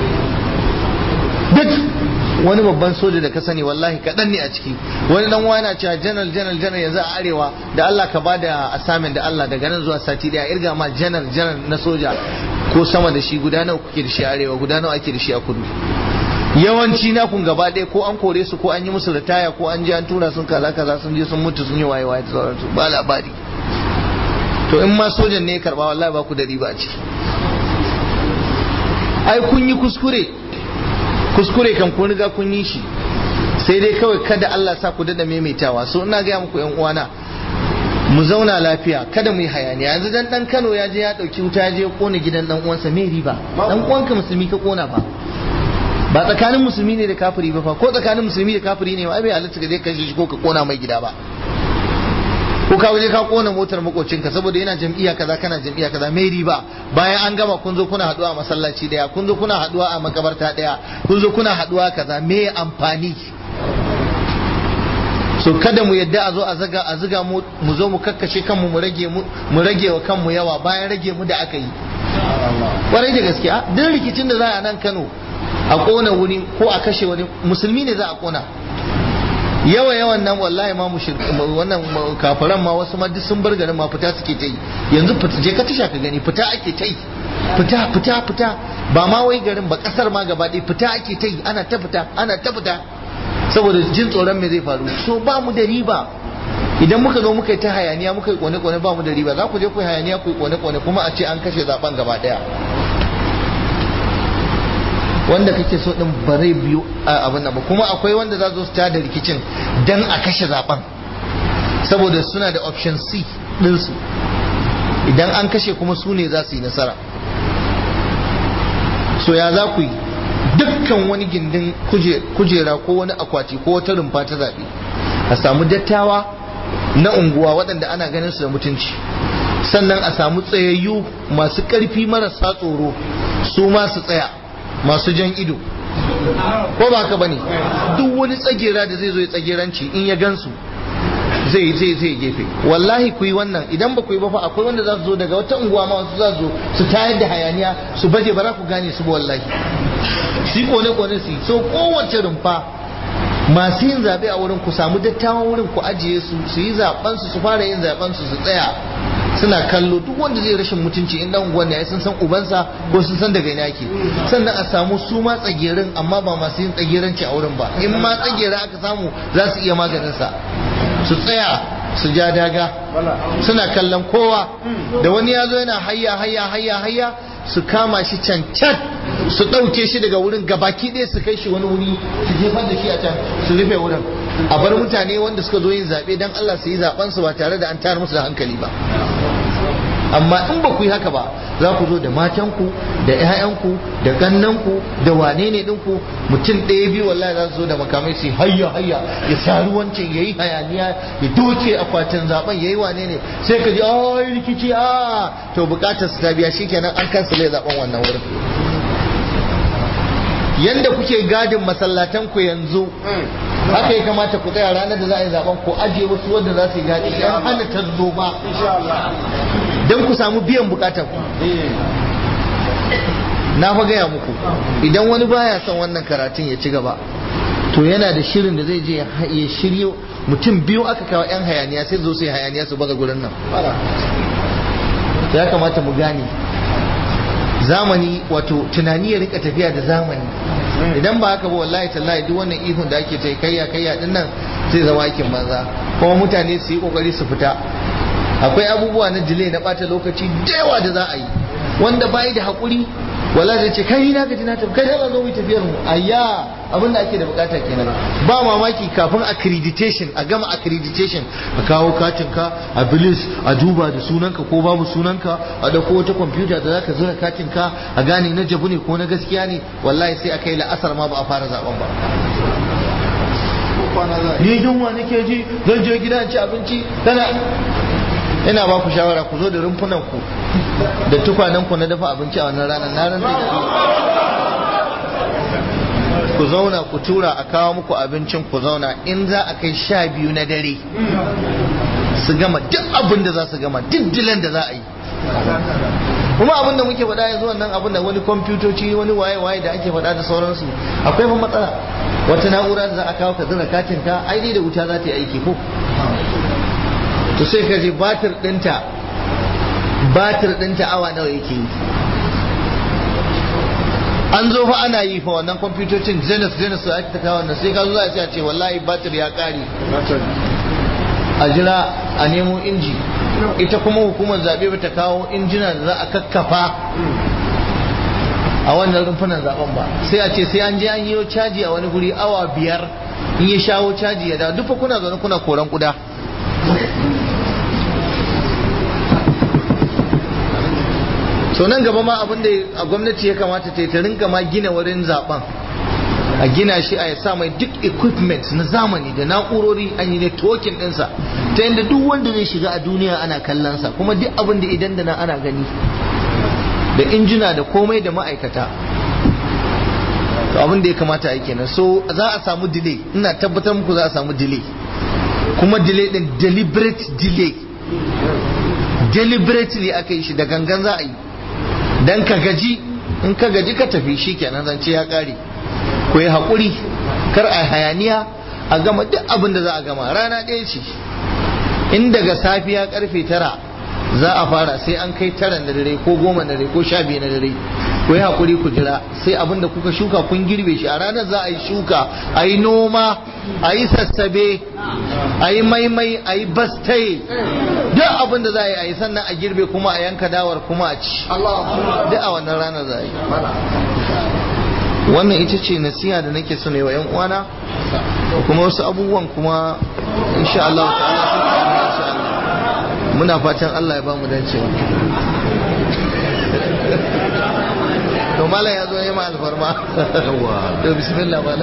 duk wani babban soja da ka sani wallahi kaɗan ne a ciki wani dan wani na cewa janar janar janar yanzu a arewa da Allah ka ba da assignment da Allah daga nan zuwa sati daya irga ma janar janar na soja ko sama da shi guda nawa kuke da shi a arewa guda nawa ake da shi a kudu yawanci na kun gaba ɗaya ko an kore su ko an yi musu ritaya ko an je an tura sun kaza kaza sun je sun mutu sun yi waye waye da sauransu ba labari to in ma sojan ne ya karba wallahi ba ku da riba a ciki ai kun yi kuskure kuskure kan kun riga kun yi shi sai dai kawai kada Allah sa ku dada maimaitawa so ina gaya muku yan uwana mu zauna lafiya kada mu yi hayaniya yanzu dan dan Kano ya je ya dauki wuta ya je ya kona gidan dan uwansa me riba dan uwanka musulmi ka kona ba ba tsakanin musulmi ne da kafiri ba fa ko tsakanin musulmi da kafiri ne ai bai halatta ka je ka shi ko ka kona mai gida ba ko ka waje ka kona motar makocinka saboda yana jam'iyya kaza kana jam'iyya kaza mai riba bayan an gama kun zo kuna haduwa a masallaci daya kun zo kuna haduwa a makabarta daya kun zo kuna haduwa kaza me amfani so kada mu yadda a zo a zaga a ziga mu mu zo mu kakkashe kanmu mu rage mu mu rage wa kanmu yawa bayan rage mu da aka yi kwarai da gaskiya duk rikicin da za a nan Kano a kona wuri ko a kashe wani musulmi ne za a kona yawa yawan nan wallahi ma wannan kafiran ma wasu ma duk sun bar garin ma fita suke ta yi yanzu fita je ka tasha ka gani fita ake ta yi fita fita fita ba ma wai garin ba kasar ma gaba ɗaya fita ake ta yi ana ta fita ana ta fita saboda jin tsoron me zai faru so ba mu da riba idan muka zo muka yi ta hayaniya muka yi kone kone ba mu da riba za ku je ku yi hayaniya ku yi kone kone kuma a ce an kashe zaben gaba ɗaya wanda kake so din bare biyu a abin nan ba kuma akwai wanda za su ta da rikicin dan a kashe zaben saboda suna da option C ɗinsu idan an kashe kuma su ne za su yi nasara so ya za ku yi dukkan wani gindin kujera ko wani akwati ko wata rumfa ta zaɓe a samu dattawa na unguwa waɗanda ana ganin su da mutunci sannan a samu tsayayyu masu ƙarfi marasa tsoro su ma su tsaya masu jan ido ko ba ka bane duk wani tsagera da zai zo ya tsageranci in ya gansu zai zai zai gefe wallahi ku yi wannan idan ba ku yi ba fa akwai wanda za su zo daga wata unguwa ma wasu za su zo su tayar da hayaniya su baje ba za ku gane su ba wallahi su kone kone su so kowace rumfa masu yin zaɓe a wurin ku samu dattawan wurin ku ajiye su su yi zaɓen su su fara yin zaɓen su su tsaya suna kallo duk wanda zai rashin mutunci in dan unguwan ne sun san ubansa ko sun san daga ina yake sannan a samu su ma tsagerin amma ba masu yin tsageranci a wurin ba in ma tsagera aka samu za su iya maganin sa su tsaya su ja daga suna kallon kowa da wani ya zo yana hayya hayya hayya hayya su kama shi can can su ɗauke shi daga wurin gabaki ɗaya su kai shi wani wuri su jefar da shi a can su rufe wurin a bar mutane wanda suka zo yin zaɓe don Allah su yi zaɓen su ba tare da an tayar musu da hankali ba amma in ba ku yi haka ba za ku zo da matanku da 'ya'yanku da kannanku da wane ne ɗinku mutum ɗaya biyu wallahi za su zo da makamai su hayya hayya ya sari wancan ya yi hayaniya ya doke akwatin zaben ya yi wane ne sai ka ji ai rikici a to bukatar su ta biya shikenan an kansale zaben wannan wurin yanda kuke gadin masallatan ku yanzu haka ya kamata ku tsaya ranar da za a yi zaben ku ajiye wasu wanda za su yi gadi yan hana tarzoma don ku samu biyan bukatar ku na fa gaya muku idan wani baya son wannan karatun ya ci gaba to yana da shirin da zai je ya shiryo mutum biyu aka kawo yan hayaniya sai zo sai hayaniya su baza gurin nan ya kamata mu gane zamani wato tunani ya rika tafiya da zamani idan ba haka ba wallahi tallahi duk wannan ihun da ake ta kayya kayya din nan zai zama aikin banza kuma mutane su yi kokari su fita akwai abubuwa na delay na bata lokaci da yawa da za a yi wanda bai da hakuri wala zai ce kai na gaji na tafi kai zan zo mu tafiyar mu ayya abin da ake da bukata kenan ba mamaki kafin accreditation a gama accreditation a kawo katin ka a bilis a duba da sunanka ko babu sunanka a dauko wata kwamfuta da zaka zura katin ka a gane na jabu ne ko na gaskiya ne wallahi sai a kai la'asar ma ba a fara zaben ba ni yunwa nake ji zan je gida ci abinci tana ina ba ku shawara ku zo da rumfunan ku da tukwanen ku na dafa abinci a wannan ranar na ran ku zauna ku tura a kawo muku abincin ku zauna in za a kai sha biyu na dare su gama duk abin da za su gama duk dilan da za a yi kuma abin da muke faɗa yanzu wannan abin da wani kwamfutoci wani waye-waye da ake faɗa da sauransu akwai fa matsala wata na'ura da za a kawo ka zira katin ka ai dai da wuta za ta yi aiki ko to sai ka je batir ɗinta batir ɗinta awa nawa yake yi an zo fa ana yi fa wannan kwamfutocin zenith zenith su ake ta kawo wannan sai ka zo za a ce wallahi batir ya ƙare a jira a nemo inji ita kuma hukumar zaɓe ba ta kawo injina da za a kakkafa a wannan rumfunan zaben ba sai a ce sai an je an yi caji a wani guri awa biyar in ya shawo caji ya dawo duk kuna zaune kuna koran kuda to nan gaba ma abin da gwamnati ya kamata ta yi ta rinka ma gina wurin zaben a gina shi a sa mai duk equipment na zamani da na'urori an yi networking ɗinsa ta yadda duk wanda zai shiga a duniya ana kallonsa kuma duk abin da idan da na ana gani da injina da komai da ma'aikata to abin da ya kamata a kenan so za a samu delay ina tabbatar muku za a samu delay kuma delay din deliberate delay deliberately aka yi shi da gangan za a yi dan ka gaji in ka gaji ka tafi shi kenan zance ya kare ku yi haƙuri kar a hayaniya a gama duk abin da za a gama rana ɗaya ce in daga safiya karfe tara za a fara sai an kai tara na dare ko goma na dare ko sha biyu na dare ku yi haƙuri ku jira sai abin da kuka shuka kun girbe shi a ranar za a yi shuka a yi noma a yi sassabe a yi maimai a yi bastaye duk abin da za a yi a yi sannan a girbe kuma a yanka dawar kuma a ci duk a wannan ranar za a yi wannan ita ce nasiha da nake so ne wa 'yan uwana kuma wasu abubuwan kuma insha Allah ta'ala insha Allah muna fatan Allah ya ba mu dacewa to malam ya zo ya ma alfarma to bismillah malam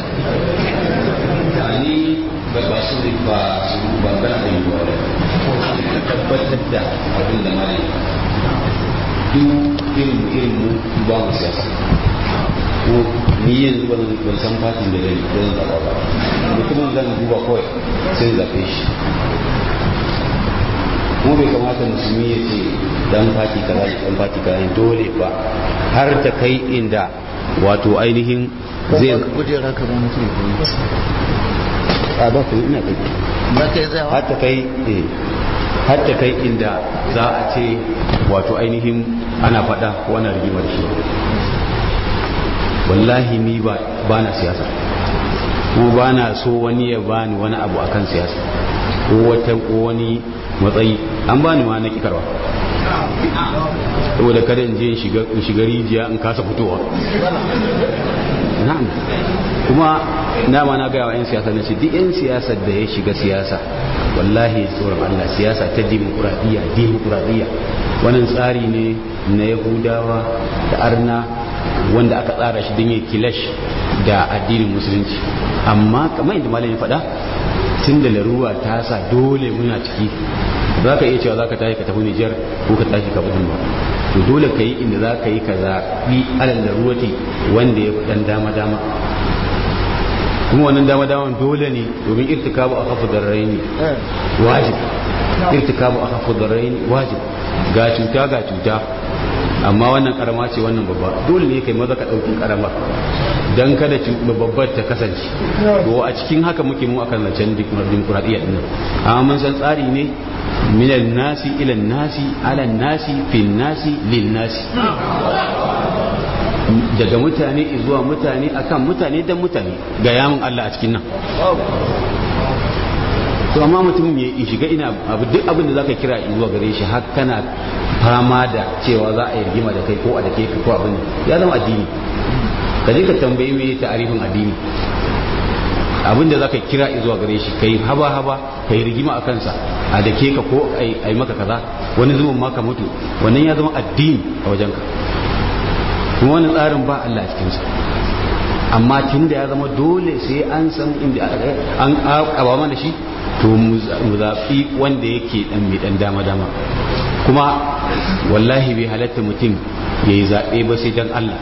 ni ba ba su ne ba su ba kana da yiwuwa tabbatar da abin da malam duk irin mu irin mu ba mu siyasa ko ni yanzu ban ban san fatin da zai zan zaba ba mutumin zan duba kawai sai zaɓe shi kuma bai kamata musulmi ya ce dan fati kaza ne dan fati kaza ne dole ba har ta kai inda wato ainihin zai kujera ka ba mutum a ba ku ina kai za ka yi tsayawa har ta kai eh har ta kai inda za a ce wato ainihin ana faɗa ko ana rigima da shi wallahi ni ba ba na siyasa ko ba na so wani ya bani wani abu akan siyasa ko wata ko wani matsayi an bani ma na kikarwa saboda kada in je in shiga in shiga rijiya in kasa fitowa na'am kuma na ma na gaya wa 'yan siyasa na ce duk 'yan siyasar da ya shiga siyasa wallahi tsoron Allah siyasa ta dimokuraɗiyya dimokuraɗiyya wannan tsari ne na yahudawa da arna wanda aka tsara shi don ya kilash da addinin musulunci amma kamar yadda malam ya faɗa tun da laruwa ta sa dole muna ciki za ka iya cewa za ka tashi ka tafi Nijar ko ka tashi ka budin ba to dole ka yi inda za ka yi ka zaɓi alal laruwati wanda ya fi ɗan dama-dama kuma wannan dama-daman dole ne domin irtikabu a kafa darraini wajib irtikabu a kafa darraini wajib ga cuta ga cuta amma wannan karama ce wannan babba dole ne kai maza ka ɗauki karamar don kada babbar ta kasance to a cikin haka muke mu akan zancen dimokuraɗiyya ɗin amma mun san tsari ne minan nasi ilan nasi alan nasi fin nasi lin nasi daga mutane zuwa mutane akan mutane dan mutane ga yamin Allah a cikin nan to amma mutum ya shiga ina abu duk abin da zaka kira zuwa gare shi har kana fama da cewa za a yi rigima da kai ko a da ke ko abin ya zama addini ka je ka tambayi me ta'arifin addini abin da zaka kira zuwa gare shi kai haba haba kai rigima a kansa a da ke ka ko ai maka kaza wani zuwan maka mutu wannan ya zama addini a wajenka kuma wani tsarin ba Allah a cikinsa amma tun da ya zama dole sai an san inda an ƙaba mana shi to mu zaɓi wanda yake ɗan mai ɗan dama-dama kuma wallahi bai halatta mutum ya yi zaɓe ba sai don Allah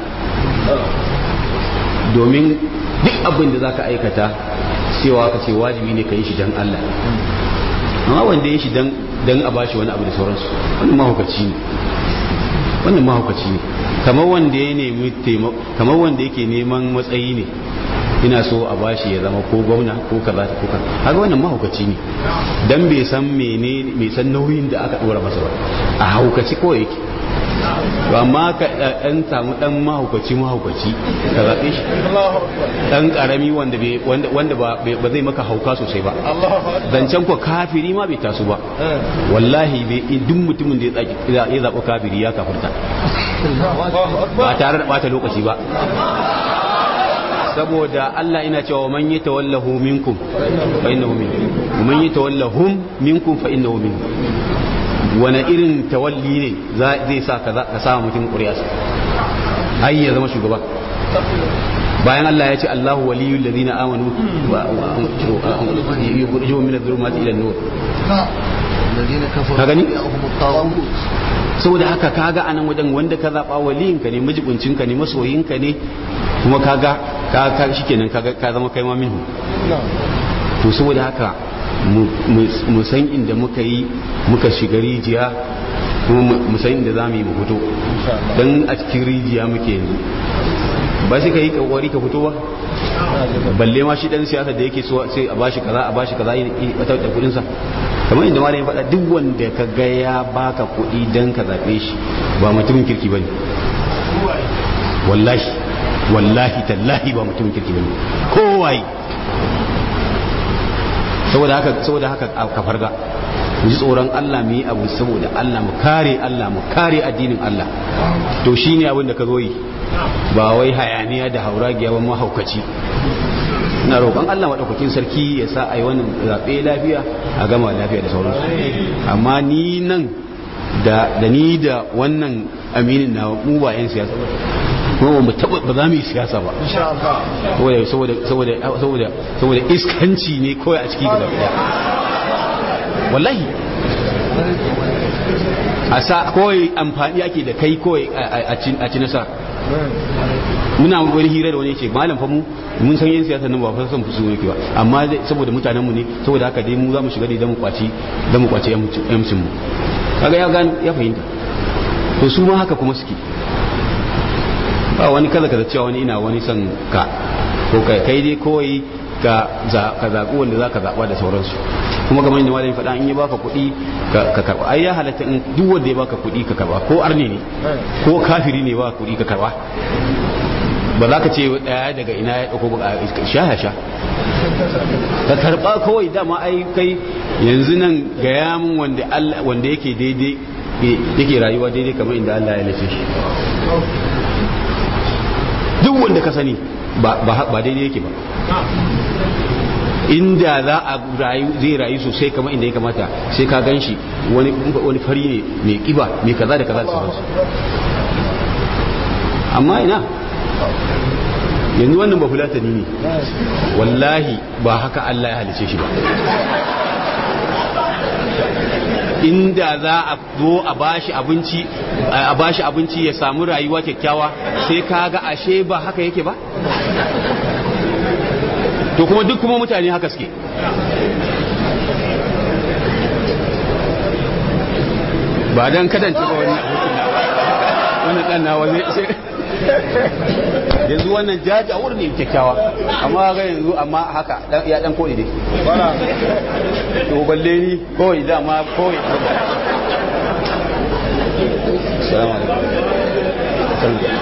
domin duk abin da za ka aikata cewa ka ce wajibi ne ka yi shi don Allah amma wanda ya shi don a bashi wani abu da sauransu wannan mahaukaci ne wannan mahaukaci ne kamar wanda ya nemi kamar wanda yake neman matsayi ne ina so a bashi ya zama ko gwamna ko kaza ko kaza har wannan mahaukaci ne dan bai san mene bai san nauyin da aka dora masa ba a haukaci kawai yake to amma ka dan samu dan mahaukaci mahaukaci ka zabe shi dan karami wanda bai wanda wanda ba ba zai maka hauka sosai ba zancen ko kafiri ma bai taso ba wallahi bai duk mutumin da ya ya zaba kafiri ya kafirta ba tare da bata lokaci ba saboda Allah ina cewa man yatawallahu minkum fa innahu minkum man yatawallahum minkum fa innahu minkum wani irin tawalli ne zai sa ka sa mutum ƙuriyarsa ai ya zama shugaba bayan Allah ya ce Allahu waliyul ladina amanu wa yukhrijuhum min adh-dhulumati ila an-nur ka gani saboda haka kaga anan wajen wanda ka zaba waliyinka ne mijibincinka ne masoyinka ne kuma kaga ka ka shikenan kaga ka zama kai ma minhu to saboda haka mu san inda muka yi muka shiga rijiya kuma mu san inda za mu yi mu fito don a cikin rijiya muke yanzu ba shi ka yi kokari ka fito ba balle ma shi dan siyasa da yake so sai a bashi kaza a bashi kaza yi wata da kudin sa kamar inda malamin faɗa duk wanda ka ga ya baka kuɗi dan ka zabe shi ba mutumin kirki bane wallahi wallahi tallahi ba mutumin kirki bane kowaye saboda haka saboda haka ka farga mu ji tsoron Allah mu yi abu saboda Allah mu kare Allah mu kare addinin Allah to shine abin da ka zo yi ba wai hayaniya da hauragiya ba mahaukaci na roƙon Allah maɗaukakin sarki ya sa a yi wannan zaɓe lafiya a gama lafiya da sauransu amma ni nan da ni da wannan aminin na mu ba 'yan siyasa ba kuma ba taba ba za mu yi siyasa ba saboda saboda saboda saboda iskanci ne kawai a ciki gaba daya wallahi a sa kawai amfani ake da kai kawai a ci nasara muna wani hira da wani ce malam fa mu mun san yin siyasa nan ba fa san fusu yake ba amma saboda mutanenmu ne saboda haka dai mu za mu shiga da mu kwaci da mu kwaci yamcin mu kaga ya gano ya fahimta to su ma haka kuma suke ba wani kaza kaza cewa wani ina wani son ka ko kai kai dai kawai ka ka zaɓi wanda za ka zaɓa da sauransu kuma kamar yadda malami faɗa in ya baka kuɗi ka karɓa ai ya halatta in duk wanda ya baka kuɗi ka karɓa ko arne ne ko kafiri ne ba kuɗi ka karɓa ba za ka ce ɗaya daga ina ya ɗauko ba sha ya sha ka karɓa kawai dama ai kai yanzu nan gaya min wanda wanda yake daidai yake rayuwa daidai kamar inda Allah ya lace shi duk wanda ka sani ba daidai yake ba inda za a rayu zai rayu sosai kamar inda ya kamata sai ka gan shi wani fari ne mai kiba mai kaza da kaza da sauransu amma ina yanzu wannan ba fulatani ne wallahi ba haka Allah ya halice shi ba inda za a zo a bashi abinci a bashi abinci ya samu rayuwa kyakkyawa sai ka ga ashe ba haka yake ba to kuma duk kuma mutane haka suke ba don kadance ba wani wannan dan nawa zai yanzu wannan jaja wurin ne kyakkyawa amma ga yanzu amma haka ya dan kodi dai to balle ni kawai dama kawai salamu alaikum